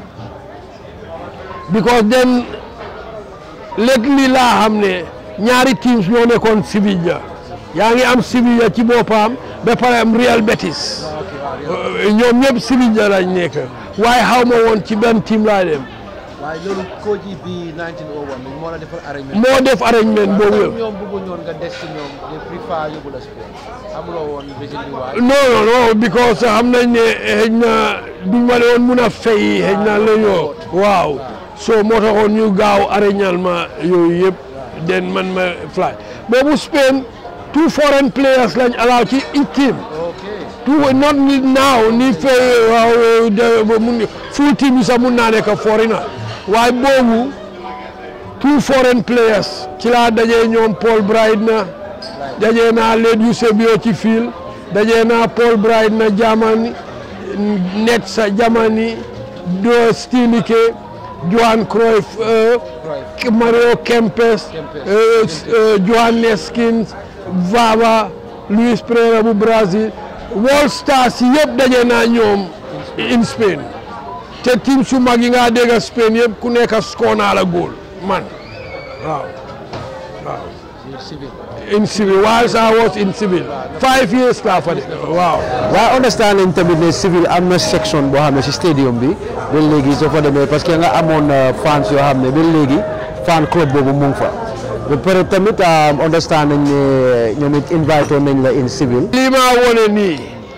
because then lately laa xam ne ñaari teams ñoo nekkoon Sevilla yaa ngi am Sevilla ci boppam ba pare am Real Betis ñoom ñëpp Sevilla lañ nekk waaye xaw ma woon ci benn team laa dem waaye loolu coach yi bi 1901 bi moo la defal arrangement moo def arrangement boobu yëpp ñoom bëggu ñoon nga des ci ñoom de préfère yóbbu la Spain amuloo woon reason bi waaye non non non because xam nañ ne xëy na duñ ma woon mun a fay xëy na la ñoo waaw so moo taxoon ñu gaaw arrangement ma yooyu yëpp den man ma fly boobu Spain two foreign players lañ allow ci each team ok tout not ni now ni fay waaw de mun full team yi sax mun naa nekk foreigner waaye boobu two foreign players ci laa dajee ñoom Paul Brydna dajee naa Led Eusebio ci fiil dajee naa Paul Brydna Germany Netsa Germany do Stinike Johan Cruyff Mario Kempes Johan Neskins Vava Luis Pereira bu Brazil World Stars yëpp daje naa ñoom in Spain te team su mag yi nga dégg Spain yëpp ku nekk score naa la góol man waaw waaw civil in civil whilst I was in civil five years laa fa def waaw waaye understand nañ tamit ne civil am na section boo xam ne si stadium bi ba léegi soo fa demee parce que nga amoon fans yoo xam ne ba léegi fan club boobu mu ngi fa ba pare tamit understand nañ ne ñoom it invité nañ la in civil lii maa wone nii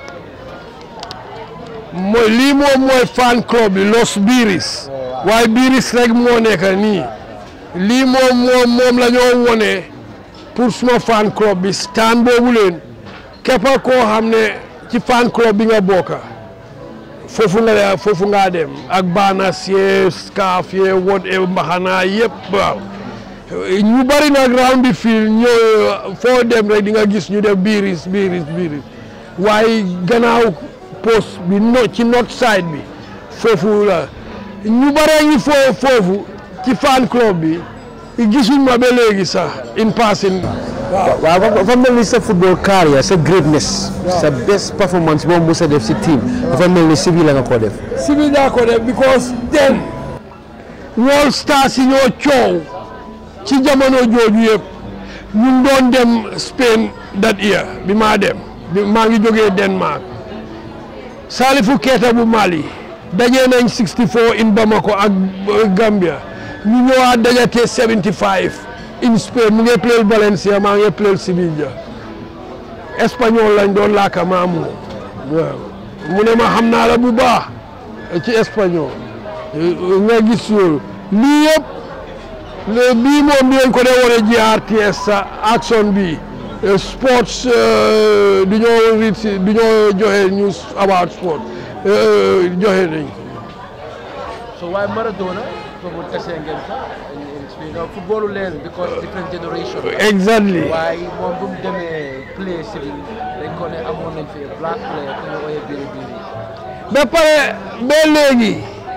mooy lii moom mooy fan club bi Los Biris waaye Biris rek moo nekk nii lii moom moom moom la ñoo wone pour suma fan club bi stand boobu leen képp koo xam ne ci fan club bi nga bokka foofu nga foofu ngaa dem ak baanas yee scarf yee whatever mbaxana yëpp waaw ñu bari nag round the field ñoo foo dem rek di nga gis ñu def biiris biiris biiris waaye gannaaw post bi no ci north side bi foofu la ñu baree ngi foo foofu ci fan club bi gisuñ ma ba léegi sax in passing waaw waaw dafa mel ni sa football career sa greatness sa best performance boobu mos a def si team dafa mel ni civil la nga ko def civil daa ko def because then World Stars yi ñoo coow ci jamono jooju yëpp ñun doon dem Spain that year bi maa dem bi maa ngi jógee Denmark Salifou Keita bu Mali dajee nañ 64 in Bamako ak Gambia ñu ñëwaat dajatee 75 in Spain mu ngi play Valencia maa ngi play Sevilla espagnol lañ doon laaka maamu waaw mu ne ma xam naa la bu baax ci espagnol nga gis loolu lii yëpp bii moom dinañ ko dee wane GRTS sa action bi sports du ñoo rit du ñoo joxe news about sport joxe nañ so why Maradona football kese ngeen fa you know footballu leen because different generation exactly waaye moom bu mu demee play civil dañ ko ne amoon nañ fi black player ku ñu ooyee biri biri ba pare ba léegi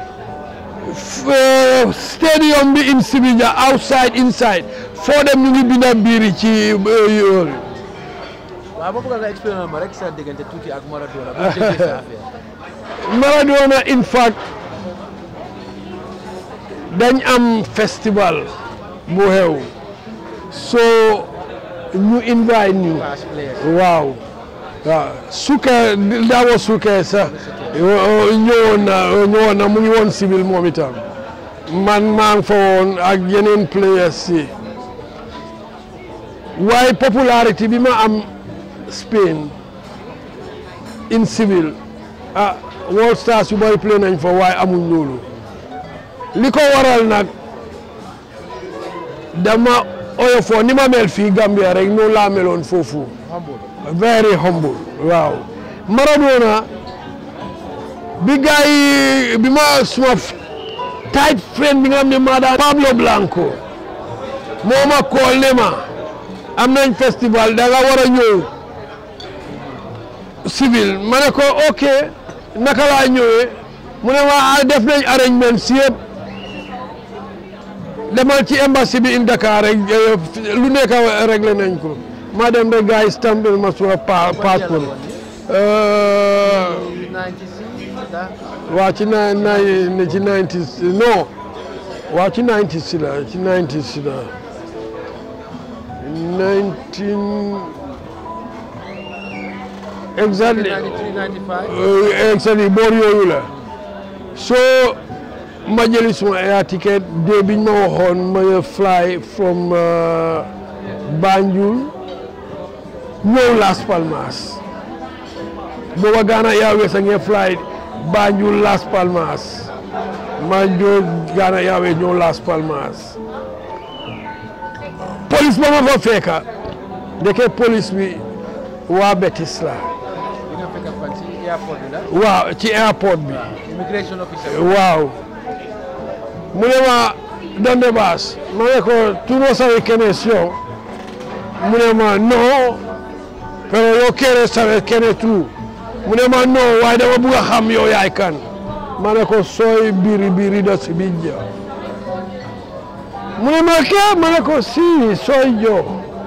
stadium bi in Sevilla outside inside foo dem ñu ngi binda biiri ci yooyu waaw ma bëgg nga expliquer ma rek sa diggante tuuti ak Maradona bu déggee sa affaire Maradona in fact dañ am festival bu xew so ñu invite ñu class players waaw waaw sukkee daawa sukkee sax ñëwoon na ñëwoon na mu ngi woon civil moom itam man maa ngi fa woon ak yeneen players si waaye popularité bi ma am Spain in civil ah World Stars yu bari play nañ fa waaye amuñ loolu li ko waral nag dama oyofoo ni ma mel fii Gambia rek noonu laa meloon foofu humble very humble waaw Maradona bi gars yi bi ma suma tight friend bi nga xam ne maa daan Pablo Blanco moo ma kool ne ma am nañ festival da nga war a ñëw civil ma ne ko ok naka laa ñëwee mu ne ma def nañ arrangement si yëpp demal ci embassy bi in Dakar rek lu nekk réglé nañ ko ma dem rek gars yi stampé ma suma pa passeport 96 da waa ci na na ci 90 non waa ci 90 si la ci 90 si la 19 exactly 93 95 Uh, exactly boor yooyu la soo ma jëli suma air ticket de biñ ma waxoon ma fly from uh, Banjul ñëw Las Palmas booba Ghana Airways a ngi fly Banjul Las Palmas ma jóg Ghana Airways ñëw Las Palmas police ba ma fa fekka ndeke police bi waa Betis la bi nga fekk fan si airport bi la waaw ci airport bi immigration officer waaw mu ne ma donde vas ma ne ko tú no sabes quién es yo mu ne ma no pero yo quiero saber quién es tú mu ne ma no waaye dama bugg a xam yow yaay kan ma ne ko soy biri biri de Sevilla mu ne ma qué ma ne ko si soy yo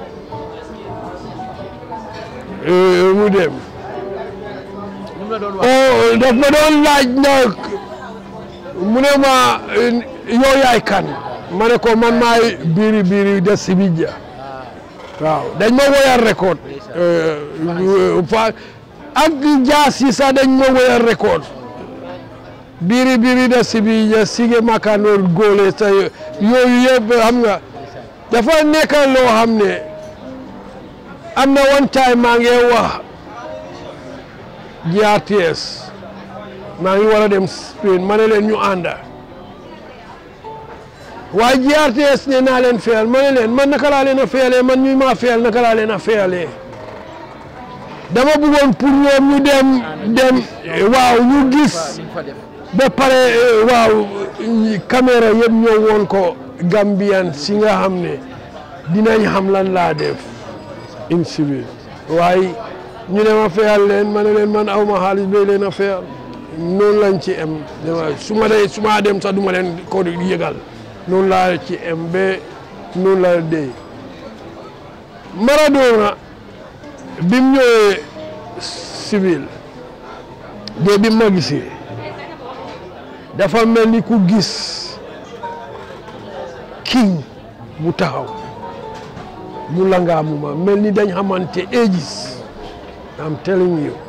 Eh, mu dem ñu la doon wax oh daf ma doon laaj nag mu ne ma yow yaay kan ma ne ko man maay biri biri de Sevilla waaw dañ ma woyal record fa ak jaas yi sax dañ ma woyal record biri biri de Sevilla sige makanoor góole sa yooyu yëpp xam nga dafa nekk loo xam ne am na one time maa ngi wax GRTS maa ngi war a dem Spain ma ne leen ñu ànda waaye GRTS ne naa leen fayal ma ne leen man naka laa leen a fayalee man ñu maa fayal naka laa leen a fayalee dama bëggoon pour ñoom ñu dem dem waaw ñu gis li nga fa def ba pare waaw caméra yëpp ñoo woon ko Gambian si nga xam ne dinañ xam lan laa def in civil waaye ñu ne ma fayal leen ma ne leen man aw ma xaalis bay leen a fayal noonu lañ ci em dama su ma dee su ma dem sax du ma leen ko yëgal noonu laa ci em ba noonu la dee Maradona bi mu ñëwee civil de bi ma gisee dafa mel ni ku gis king bu taxaw mu langaamuma mel ni dañ xamante ages am telling you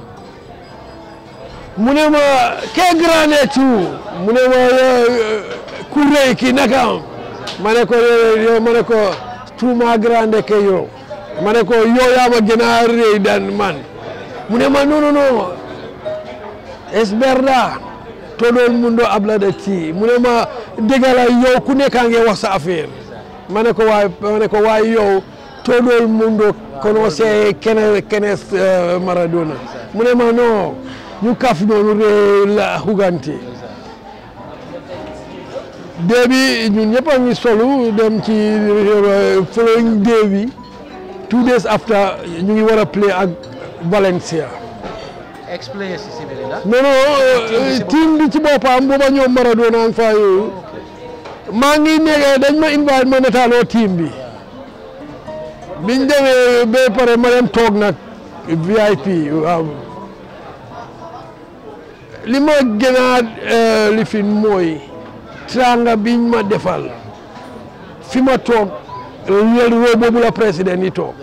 mu ne ma kee grande tu mu ne ma ku rëy ki naka am ma ne ko yow ma ne ko tuuma grande ke yow ma ne ko yow yaa ma gën a rëy dan man mu ne ma non non non es verdad todo el mundo habla de ti mu ne ma dëgg la yow ku nekkaa ngi wax sa affaire ma ne ko waay ma ne ko waay yow todo el mundo conoce Kenneth Kenneth Maradona mu ne ma non ñu kaf noonu ree la xugante dee bi ñun ñëpp a ngi solu dem ci following day bi two days after ñu ngi war a play ak Valencia explain si si biir non non team bi ci boppam booba ñoom Maradona ang fa yooyu maa ngi nekk dañ ma invite ma netaaloo team bi biñ demee ba pare ma dem toog nag VIP waaw li ma gën a lifin mooy tranga biñ ma defal fi ma toog lel roo boobu la président yi toog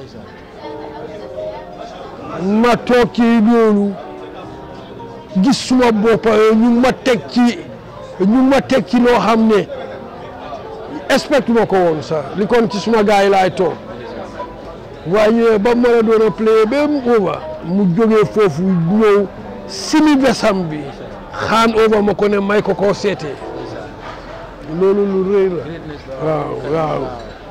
ma toog ci loolu gis suma boppa ñu ma teg ci ñu ma teg ci loo xam ne expect ma ko woon sax li kon ci suma gars yi laay toog waaye ñëwee ba Maradona play ba mu over mu jógee foofu ñëw simi besam bi xaan over ma ko ne may ko koo seetee loolu lu rëy la waaw waaw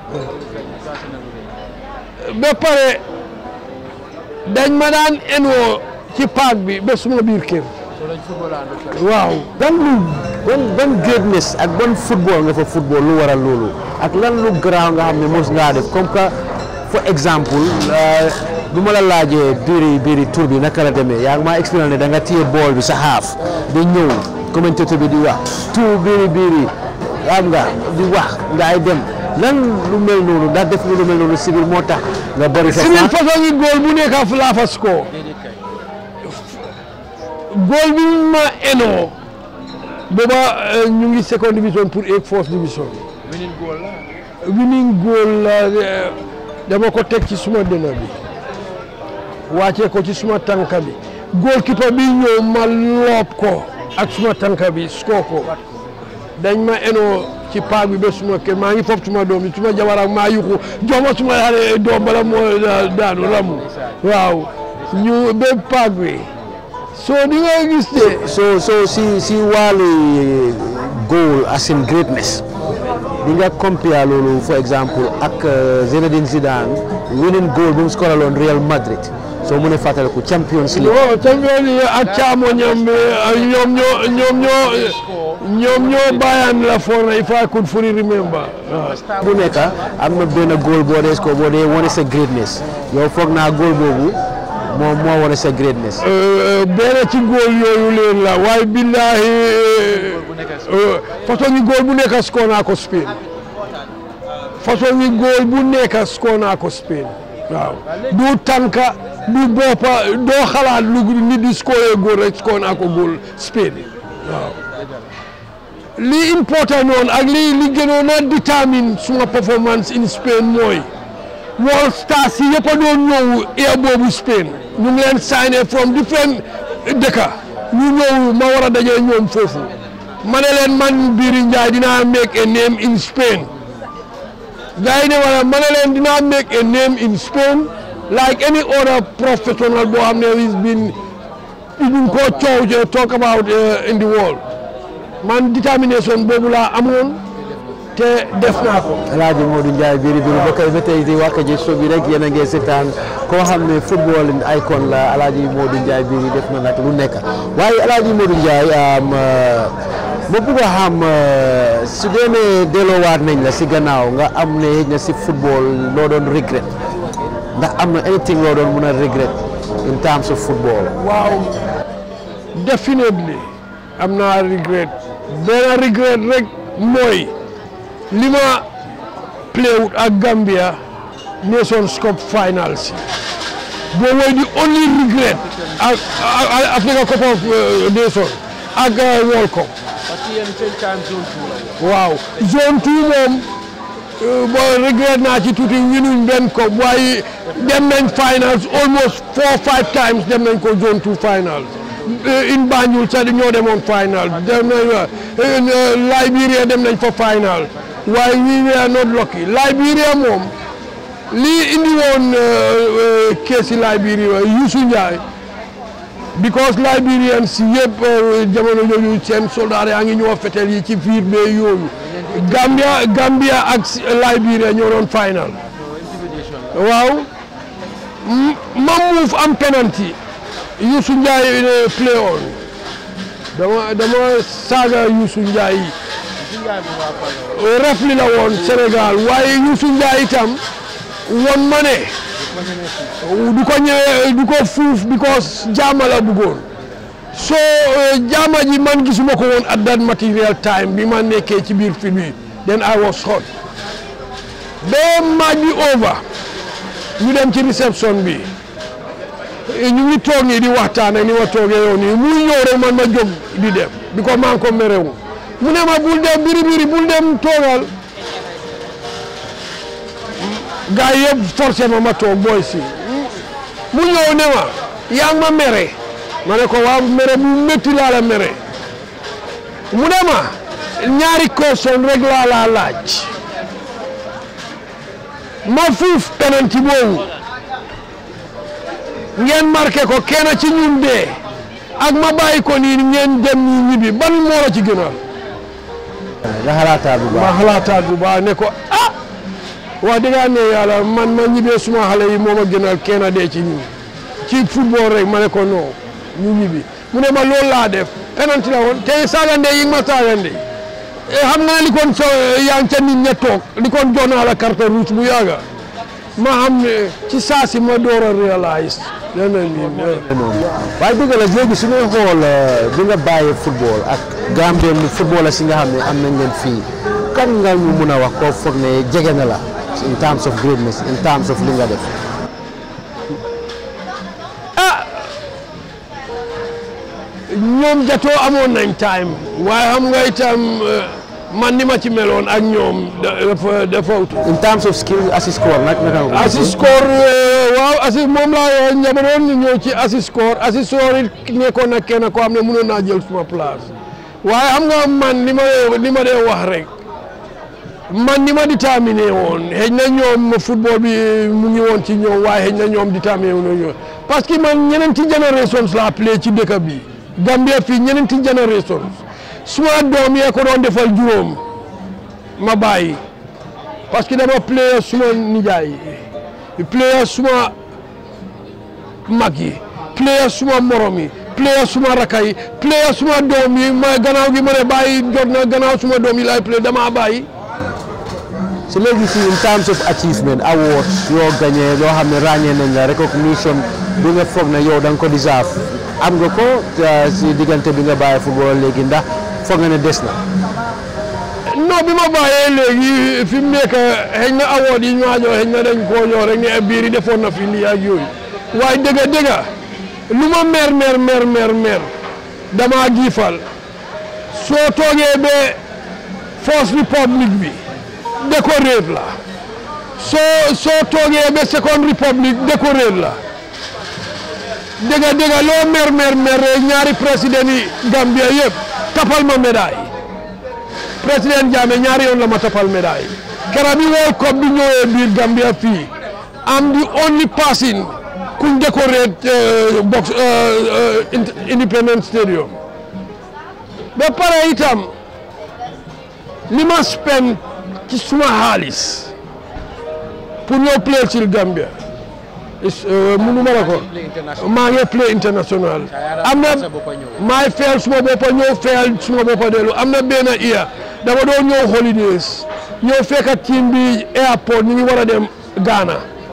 ba pare dañ ma daan enoo ci paak bi ba suma biir kër waaw ban lu ban ban greatness ak ban football nga fa football lu waral loolu ak lan lu garaaw nga xam ne mos ngaa def comme que for exemple bu ma la laajee biiri biiri tour bi naka la demee yaa ngi maa expliqué ne da nga téye bool bi sa xaaf di ñëw commentateur bi di wax tout biiri biiri am nga di wax nga ay dem lan lu mel noonu ndax def nga lu mel noonu si biir moo tax nga bëri sa si biir façon yi góol bu nekk fu laa fas ko góol bi ma enoo booba ñu ngi seconde division pour egg first division winning goal la dama ko teg ci suma dënn bi wàccee ko ci suma tànka bi goalkeeper bi ñëw ma loob ko ak suma tànka bi score ko dañ ma enoo ci paak bi ba suma kër maa ngi foofu suma doom bi suma jabar ak maa yuxu jox ma suma xale doom bala moo daanu ramu waaw ñu ba paak bi soo di nga gis de so so si si wàllu goal as in greatness di nga compare loolu for example ak Zinedine Zidane winning goal bu mu scoraloon Real Madrid soo mënee fàttaliku Champions League waaw champion yi ak caamoñam bi ñoom ñoo ñoom ñoo ñoom ñoo bàyyaan la for na if I could fully remember waaw bu nekk am na benn goal boo dee score boo dee wane sa greatness yow foog naa goal boobu moom moo wane sa greatness benn ci góol yooyu leen la waaye billahi façon yi góol bu nekk score naa ko Spain façon yi góol bu nekk score naa ko Spain waaw du tànka du boppa doo xalaat lu nit di score góol rek score naa ko góol Spain waaw li important noonu ak li li gënoon a determine suma performance in Spain mooy World Stars yi yëpp a doon ñëw air boobu Spain ñu ngi leen signé from different dëkka ñu ñëw ma war a daje ñoom foofu ma ne leen man Biri Njie dinaa make a name in Spain gars yi ne wala ma ne leen dinaa make a name in Spain like any other professional boo xam ne is been ñu ko coow talk about in the world man determination boobu laa amoon te def naa ko. El Hadj Modou Ndiaye biiri biiri ba kay ba tey di Wakaji show bi rek yéen a ngi seetaan koo xam ne football icon la El Hadj Modou Ndiaye biiri def na nag lu nekk waaye El Hadj Modou Ndiaye ma bëgg a xam su dee ne delloowaat nañ la si gannaaw nga am ne na si football loo doon regret ndax am na anything loo doon mun a regret in terms of football. waaw definitely am naa regret benn regret rek mooy. li ma played ak Gambia Nations Cup finals boo mooy the only regret ak Africa Cup of Nations ak World Cup waaw zone two moom bo regret naa ci tuuti winuñ benn ko waaye dem nañ finals almost four five times dem nañ ko zone two finals in Banjul sax ñoo demoon final dem nañ Liberia dem nañ fa final waaye we were not lucky Liberia moom lii indi woon keesi Liberia Youssou Ndiaye because Liberians yëpp jamono yooyu seen soldat yaa ngi ñëw fetel yi ci fiir bee yooyu Gambia Gambia ak Liberia ñoo doon final waaw ma move am penalty Youssou Ndiaye play on dama dama saaga Youssou Ndiaye ref li la woon Sénégal waaye Youssou Ndiaye itam won ma ne du ko ñëwee du ko fuuf because jaama la bëggoon so jaama ji man gisuma ko woon at that material time bi ma nekkee ci biir film bi then I was hot ba match bi over ñu dem ci réception bi ñu ngi toog nii di waxtaan ak ni ma toogee yow nii muy ñëw rek man ma jóg di dem bi ko maa ngi ko merewu mu ne ma bul dem biri biri bul dem toogal gars yi yëpp forcé ma ma toog booy si mu ñëw ne ma yaa ngi ma mere ma ne ko waaw mere bu métti laa la mere mu ne ma ñaari question rek laa laa laaj ma fuuf penalty boobu ngeen marqué ko kenn ci ñun dee ak ma bàyyi ko nii ngeen dem ñu ñibbi ban moo la ci gënal nga xalaataat bu ma baax xalaataat bu baax ne ko ah wax dëgg ne yàlla man ma ñibbee suma xale yi moo ma gënal kenn dee ci ñun ci football rek ma ne ko non ñu ñibbi mu ne ma loolu laa def penalty la woon te saagande yi nga ma saagande xam nga ne li kon so yaa ngi ca nit ña toog li kon jox naa la carte rouge bu yàgga ma xam ne ci saa si ma door a réalise leneen nii waaye dëgg la léegi su ñuy xool bi nga bàyyi football ak Gambien ni football si nga xam ne am nañ leen fii kan nga ñu mun a wax koo foog ne jege na la in terms of greatness in terms of li nga def ñoom jatoo amoon nañ time waaye xam nga itam man ni ma ci meloon ak ñoom dafa dafa ut in terms of skill assist score nag naka nga ko assist score waaw assist moom laa ñabaroon ñu ñëw ci assist score assist score it nekkoon na kenn koo xam ne mënoon naa jël suma place waaye xam nga man li ma li ma dee wax rek man ni ma déterminé woon xëy na ñoom football bi mu ngi woon ci ñoom waaye xëy na ñoom déterminé wu ñoom parce que man ñeneenti generations laa play ci dëkk bi Gambia fii ñeneenti generations suma doom yee ko doon defal juróom ma bàyyi parce que dama play suma nijaay yi play suma mag yi play suma morom yi play suma raka yi play suma doom yi ma gannaaw gi ma ne bàyyi jot na gannaaw suma doom yi laay play dama bàyyi si léegi si in terms of achievement awards yoo gagné loo xam ne ràññee nañ la recognition bi nga foog ne yow da nga ko deserve am nga ko si diggante bi nga bàyyi football léegi ndax foog nga ne des na non bi ma bàyyee léegi fi mu nekk xëy na award yi ñu waajoo xëy na dañ koo ñëw rek ne biir yi defoon na fi lii ak yooyu waaye dëgga dëgga lu ma mer mer mer mer mer damaa giifal soo toogee ba First Republic bi décoré la soo soo toogee ba Second Republic décoré la dëgga dëgga loo mer mer mer ñaari président yi Gambia yëpp tapal ma médaille président Jammeh ñaari yoon la ma tapal médaille kera bi World Cup bi ñëwee biir Gambia fii am the only person kuñ décoré box Independence Stadium ba pare itam li ma spend ci suma xaalis pour ñëw play ci Gambia munu ma la ko maa ngi play international am na maay fayal suma boppa ñëw fayal suma boppa dellu am na benn iya dama doon ñëw holidays ñëw fekka team bi airport ñu ngi war a dem Ghana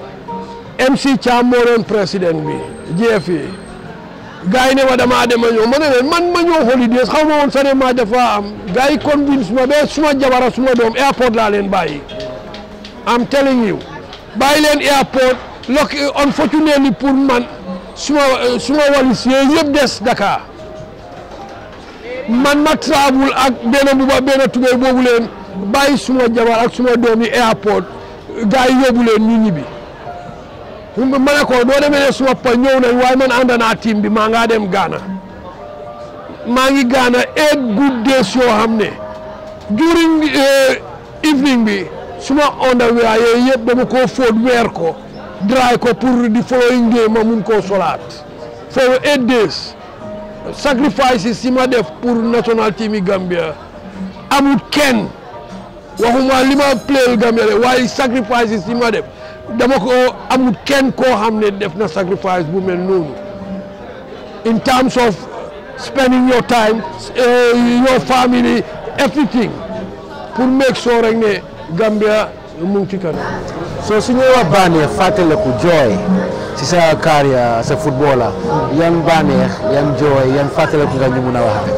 MC Cham moo doon président bi GFA gars yi ne ma damaa dem a ñëw ma ne leen man ma ñëw holidays xaw ma woon sax ne maa dafa am gars yi convince ma ba suma jabara suma doom airport laa leen bàyyi am telling you bàyyi leen airport look unfortunately pour man suma suma walis yooyu yëpp des Dakar man ma travel ak benn buba benn tubéy boobu leen bàyyi suma jabar ak suma doom yi airport gars yi yóbbu leen ñu ñibbi ma ne ko doo demee ne suma pa ñëw nañ waaye man ànd naa team bi maa ngaa dem Ghana maa ngi Ghana eight good days yoo xam ne during evening bi suma underwear yooyu yëpp dama koo fóot weer ko dry ko pour di following day ma mun koo solaat for eight days sacrifices si ma def pour national team yi Gambia amul kenn waxuma li ma playal Gambia de waaye sacrifices si ma def dama ko amul kenn koo xam ne def na sacrifice bu mel noonu in terms of spending your time uh, your family everything pour make sure rek ne Gambia mu ngi ci kanam. so su ñuy wax bànneex fàttaliku jooy si sa carrière sa footballer yan bànneex yan jooy yan fàttaliku nga ñu mun a wax.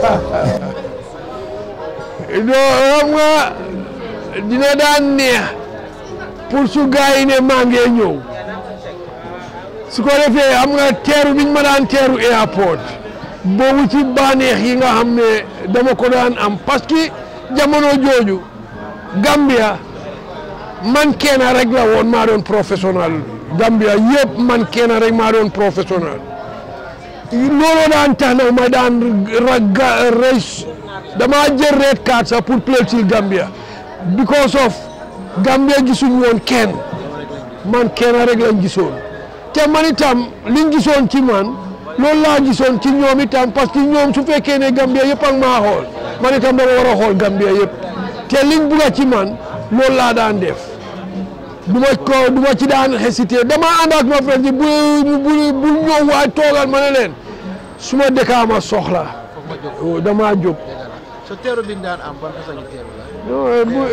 non xam nga dina daan neex pour su gars yi ne maa ngi ñëw su ko defee xam nga teeru biñ ma daan teeru airport boobu ci bànneex yi nga xam ne dama ko daan am parce que jamono jooju Gambia man kenn rek la woon maa doon professionnel Gambia yëpp man kenn rek maa doon professionnel looloo daan tax na ma daan raga race damaa jël red card sax pour play ci Gambia because of Gambia gisuñ woon kenn man kenn rek lañ gisoon te man itam liñ gisoon ci man loolu laa gisoon ci ñoom itam parce que ñoom su fekkee ne Gambia yëpp ak maa xool man itam dama war a xool Gambia yëpp te liñ bugga ci man loolu laa daan def du ma ko du ma ci daan hésité dama ànd ak ma frère ji bu bu bu ñëw waay toogal ma ne leen su ma dëkkaa ma soxla damaa jóg so teeru bi daan am ban façon teeru la. non bu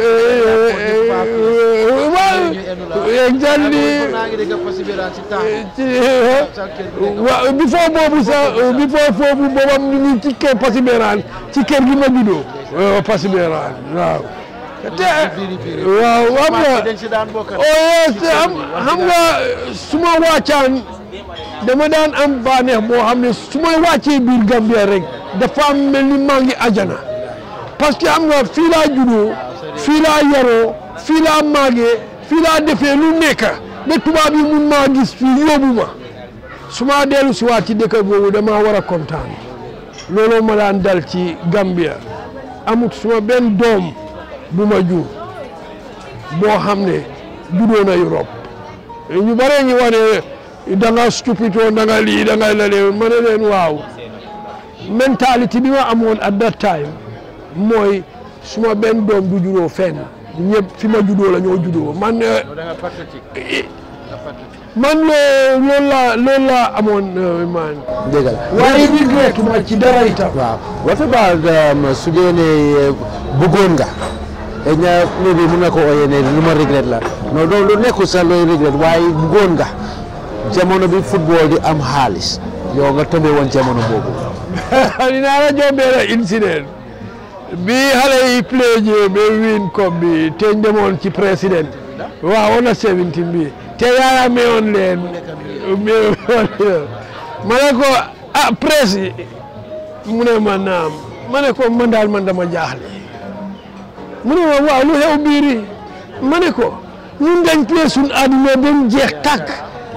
waaw exactly naa ngi dégg persévérance ci temps. waaw before boobu sax before foofu boobam ñu ngi ci kër Persévérance ci kër gi ma juddoo waaw Persévérance waaw te waaw xam nga dañ si daan bokk. oh te am xam nga su ma wàccaan dama daan am bànneex boo xam ne su ma wàccee biir Gambia rek dafa mel ni maa ngi ajana parce que xam nga fii laa juddoo fii laa yaroo fii laa màggee fii laa defee lu nekk ba tubaab yi mun maa gis fii yóbbu ma su ma dellu si waat ci dëkk boobu damaa war a kontaan looloo ma daan dal ci Gambia amut suma benn doom bu ma jur boo xam ne juddoo na Europe ñu bare ñu wane da nga stupide woon da nga lii da nga lale ma ne leen waaw mentalité bi ma amoon at that time mooy suma benn doom du juddoo fenn ñëpp fi ma juddoo la ñoo juddoo man da nga patriotique. man loolu laa loolu laa amoon man dëgg la waaye regret ma ci dara itam waaw what about um, su dee ne bëggoon nga xëy na maybe mun nga ko ooyee ne lu ma regret la non loolu lu nekkul sax looy regret waaye bëggoon nga jamono bi football di am xaalis yow nga tëmbee woon jamono boobu dinaa la jox benn incident bi xale yi play jee ba win coupe bi te ñu demoon ci président waaw on a 17 bi te yaaya meewoon leen meewoon leen ma ne ko ah presse yi mu ne ma naam ma ne ko man daal man dama jaaxle mu ne ma waaw lu xew biiri ma ne ko ñun dañ play suñ àdduna ba mu jeex tàkk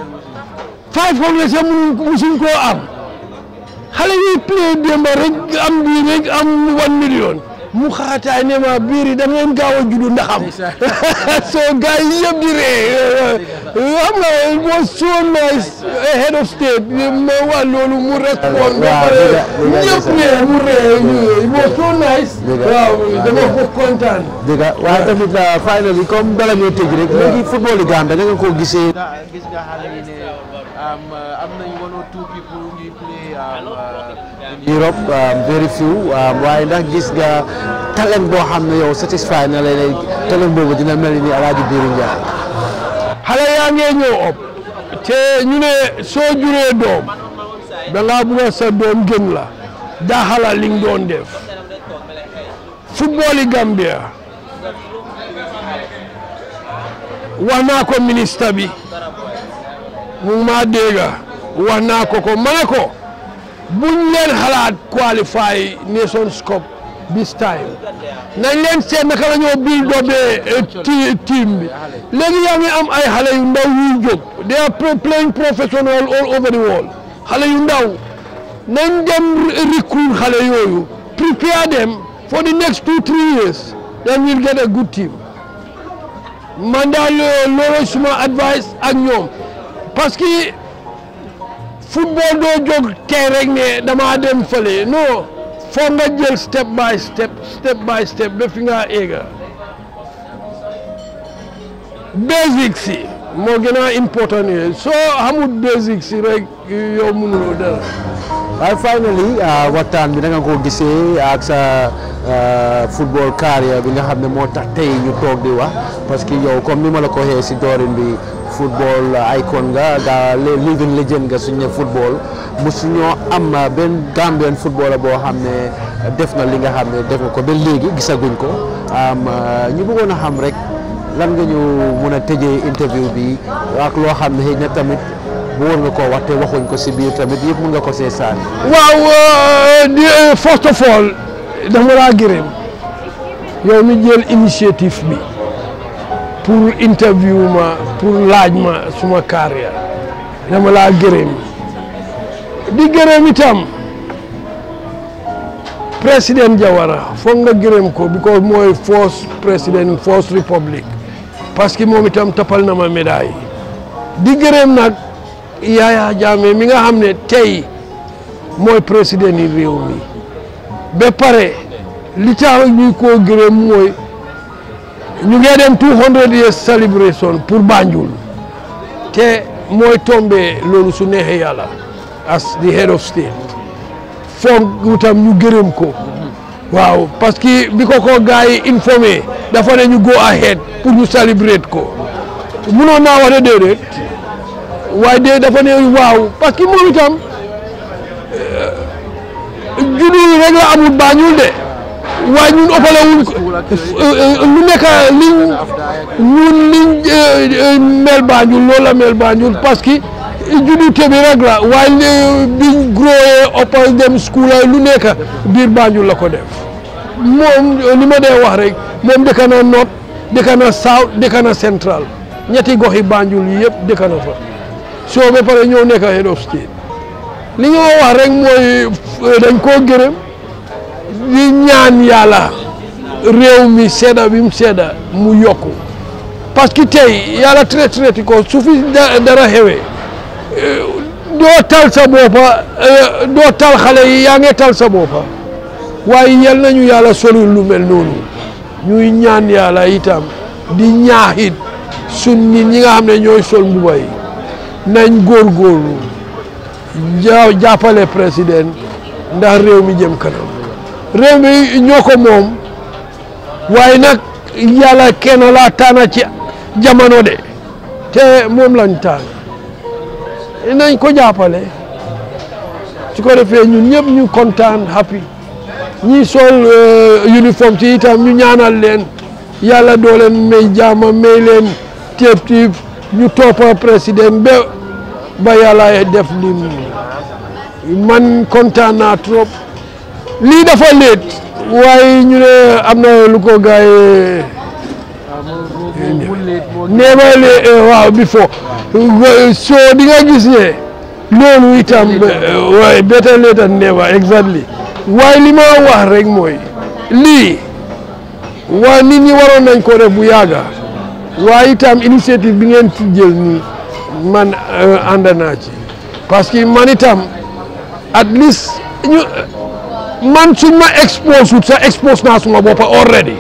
500 sax musuñ koo am xale yi play démba rek am bii rek am one million mu xaataay ne ma biiri da ngeen gaaw a juddu ndaxam so gars yi yëpp di ree xam nga it was so nice head of state ma wax loolu mu respond ba pare ñëpp ree mu ree it was so nice waaw dama ko kontaan dëgg la waaye tamit finally comme bala ñoo tëj rek léegi football yi Gambie da nga ko gisee nga gis nga xale yi ne am am nañ one or two people ñuy play Europe um, very few um, waaye ndax gis nga talent boo xam ne yow satisfy na la ne talent boobu dina mel ni Alaaji Biiru Njaay xale yaa ngee ñëw op te ñu ne soo juree doom da ngaa bugg a sa doom gën la daaxala li nga doon def football yi Gambia wax naa ko ministre bi mu ngi maa dégg wax naa ko ko ma ne ko buñ leen xalaat qualify Nations Cup this time nañ leen seet naka la ñoo build up ti team bi léegi yaa ngi am ay xale yu ndaw yuy jóg they are play- playing professional all over the world xale yu ndaw nañ dem recruit xale yooyu prepare them for the next two three years then we'll get a good team man daal loolu suma advice ak ñoom parce que football doo jóg tey rek ne damaa dem fële non foog nga jël step by step step by step ba fi nga éega basics yi moo gën a important yi soo xamul basics yi rek yow mënuloo dara waaye finally waxtaan bi da nga ko gisee ak sa football carrière bi nga xam ne moo tax tey ñu toog di wax parce que yow comme ni ma la ko waxee si doorin bi football icon nga nga living legend nga suñ ne football mosuñoo am benn Gambian footballer boo xam ne def na li nga xam ne def nga ko ba léegi gisaguñ ko ñu bëggoon a xam rek lan nga ñu mun a tëjee interview bi ak loo xam ne xëy na tamit bëggoon nga koo wax te waxuñ ko si biir tamit yëpp mun nga ko see sànni. waaw di first of all dama laa gërëm yow mi jël initiative bi pour interview ma pour laaj ma suma carrière dama laa gërëm di gërëm itam président Jawara foog nga gërëm ko because mooy first président first republic parce que moom itam tapal na ma médaille di gërëm nag Yaya Jammeh mi nga xam ne tey mooy président yi réew mi ba pare li tax ñu koo gërëm mooy ñu ngi dem 200 years celebration pour Banjul te mooy tombé loolu su neexee yàlla as the head of state foog itam ñu gërëm ko waaw parce que bi ko ko gars yi informé dafa ne ñu go ahead pour ñu celebrate ko munoon naa wax ne déedéet waaye de dafa ne waaw parce que moom itam juddu rek la amul Banjul de waaye ñun ëppale wuñ ko lu nekk liñ ñun liñ mel Banjul loolu la mel Banjul parce que juddu te bi rek la waaye biñ growee ëppal dem school lu nekk biir Banjul la ko def moom li ma dee wax rek moom dëkk na North dëkk na South dëkk na Central ñetti goxi Banjul yi yëpp dëkk na fa soo ba pare ñëw nekk head of state li nga wax rek mooy dañ koo gërëm di ñaan yàlla réew mi sedda bi mu sedda mu yokku parce que tey yàlla traité traité ko su fi dara xewee doo tal sa boppa doo tal xale yi yaa ngi tal sa boppa waaye yal nañu yàlla solul lu mel noonu ñuy ñaan yàlla itam di ñaaxit sun nit ñi nga xam ne ñooy sol mbuba yi nañ góorgóorlu ja jàppale président ndax réew mi jëm kanam réew mi ñoo ko moom waaye nag yàlla kenn laa tànn ci jamono de te moom lañ tànn nañ ko jàppale su ko defee ñun ñëpp ñu kontaan happy ñi sol uniforme ci itam ñu ñaanal leen yàlla doo leen may jaama may leen téeb tiib ñu toppa président ba ba yàlla def lim man kontaan naa trop lii dafa léet waaye ñu ne am na lu ko gaay never late waaw before soo di nga gis ne loolu itam waaye better late than never exactly waaye li ma wax rek mooy lii waa nit ñi waroon nañ ko def bu yàgga waaye itam initiative bi ngeen ci jël nii man ànd naa ci parce que man itam at least ñu man suñ ma expose wut sa expose naa suma boppa already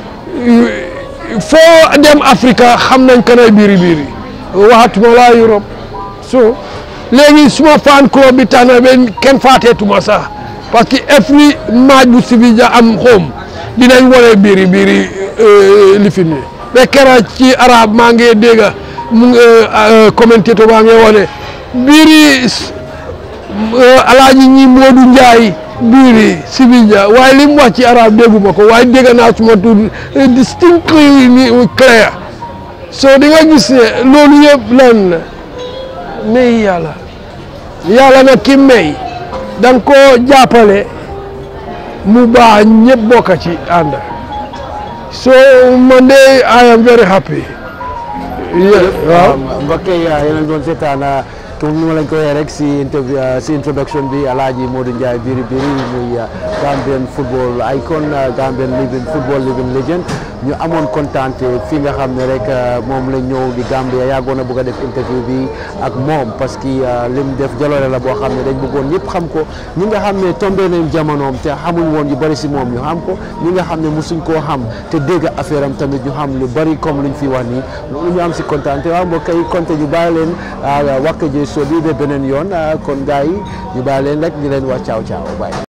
foo dem Africa xam nañ kanay biiri biiri waxatuma laa Europe so léegi suma fan club bi tax na ben kenn faateetuma sax parce que every match bu Sevilla am home dinañ wane biiri biiri lifin ni ba kera ci arab maa ngi dégg mu commentateur baa ngi wane biiri alaaji ñi Moodu Njaay biiri Sevilla waaye li mu wax ci arab dégguma ko waaye dégg naa suma tur distinctly clair so di nga gis ne loolu yëpp lan la may yàlla yàlla nag ki may da nga koo jàppale mu baax ñëpp bokk ci ànd so man de I am very happy waaw mbokk yi yéen a ngi doon seetaan comme ni ma lañ ko waxee rek si interview si introduction bi Alhaji Modou Ndiaye Biri Biri muy Gambian football icon Gambian living football living legend ñu amoon kontaan fii nga xam ne rek moom lañ ñëw di Gambia yàggoon a bëgg a def interview bi ak moom parce que lim def jaloore la boo xam ne dañ bëggoon ñëpp xam ko ñi nga xam ne tombé nañ jamonoom te xamuñ woon yu bari si moom ñu xam ko ñi nga xam ne mosuñ koo xam te dégg affaire am tamit ñu xam lu bari comme luñ fi wax nii loolu ñu am si kontaan te waaw mbokk yi konte ñu bàyyi leen Wakaje Show bi ba beneen yoon kon gars yi ñu bàyyi leen rek ñu leen wax caaw caaw bàyyi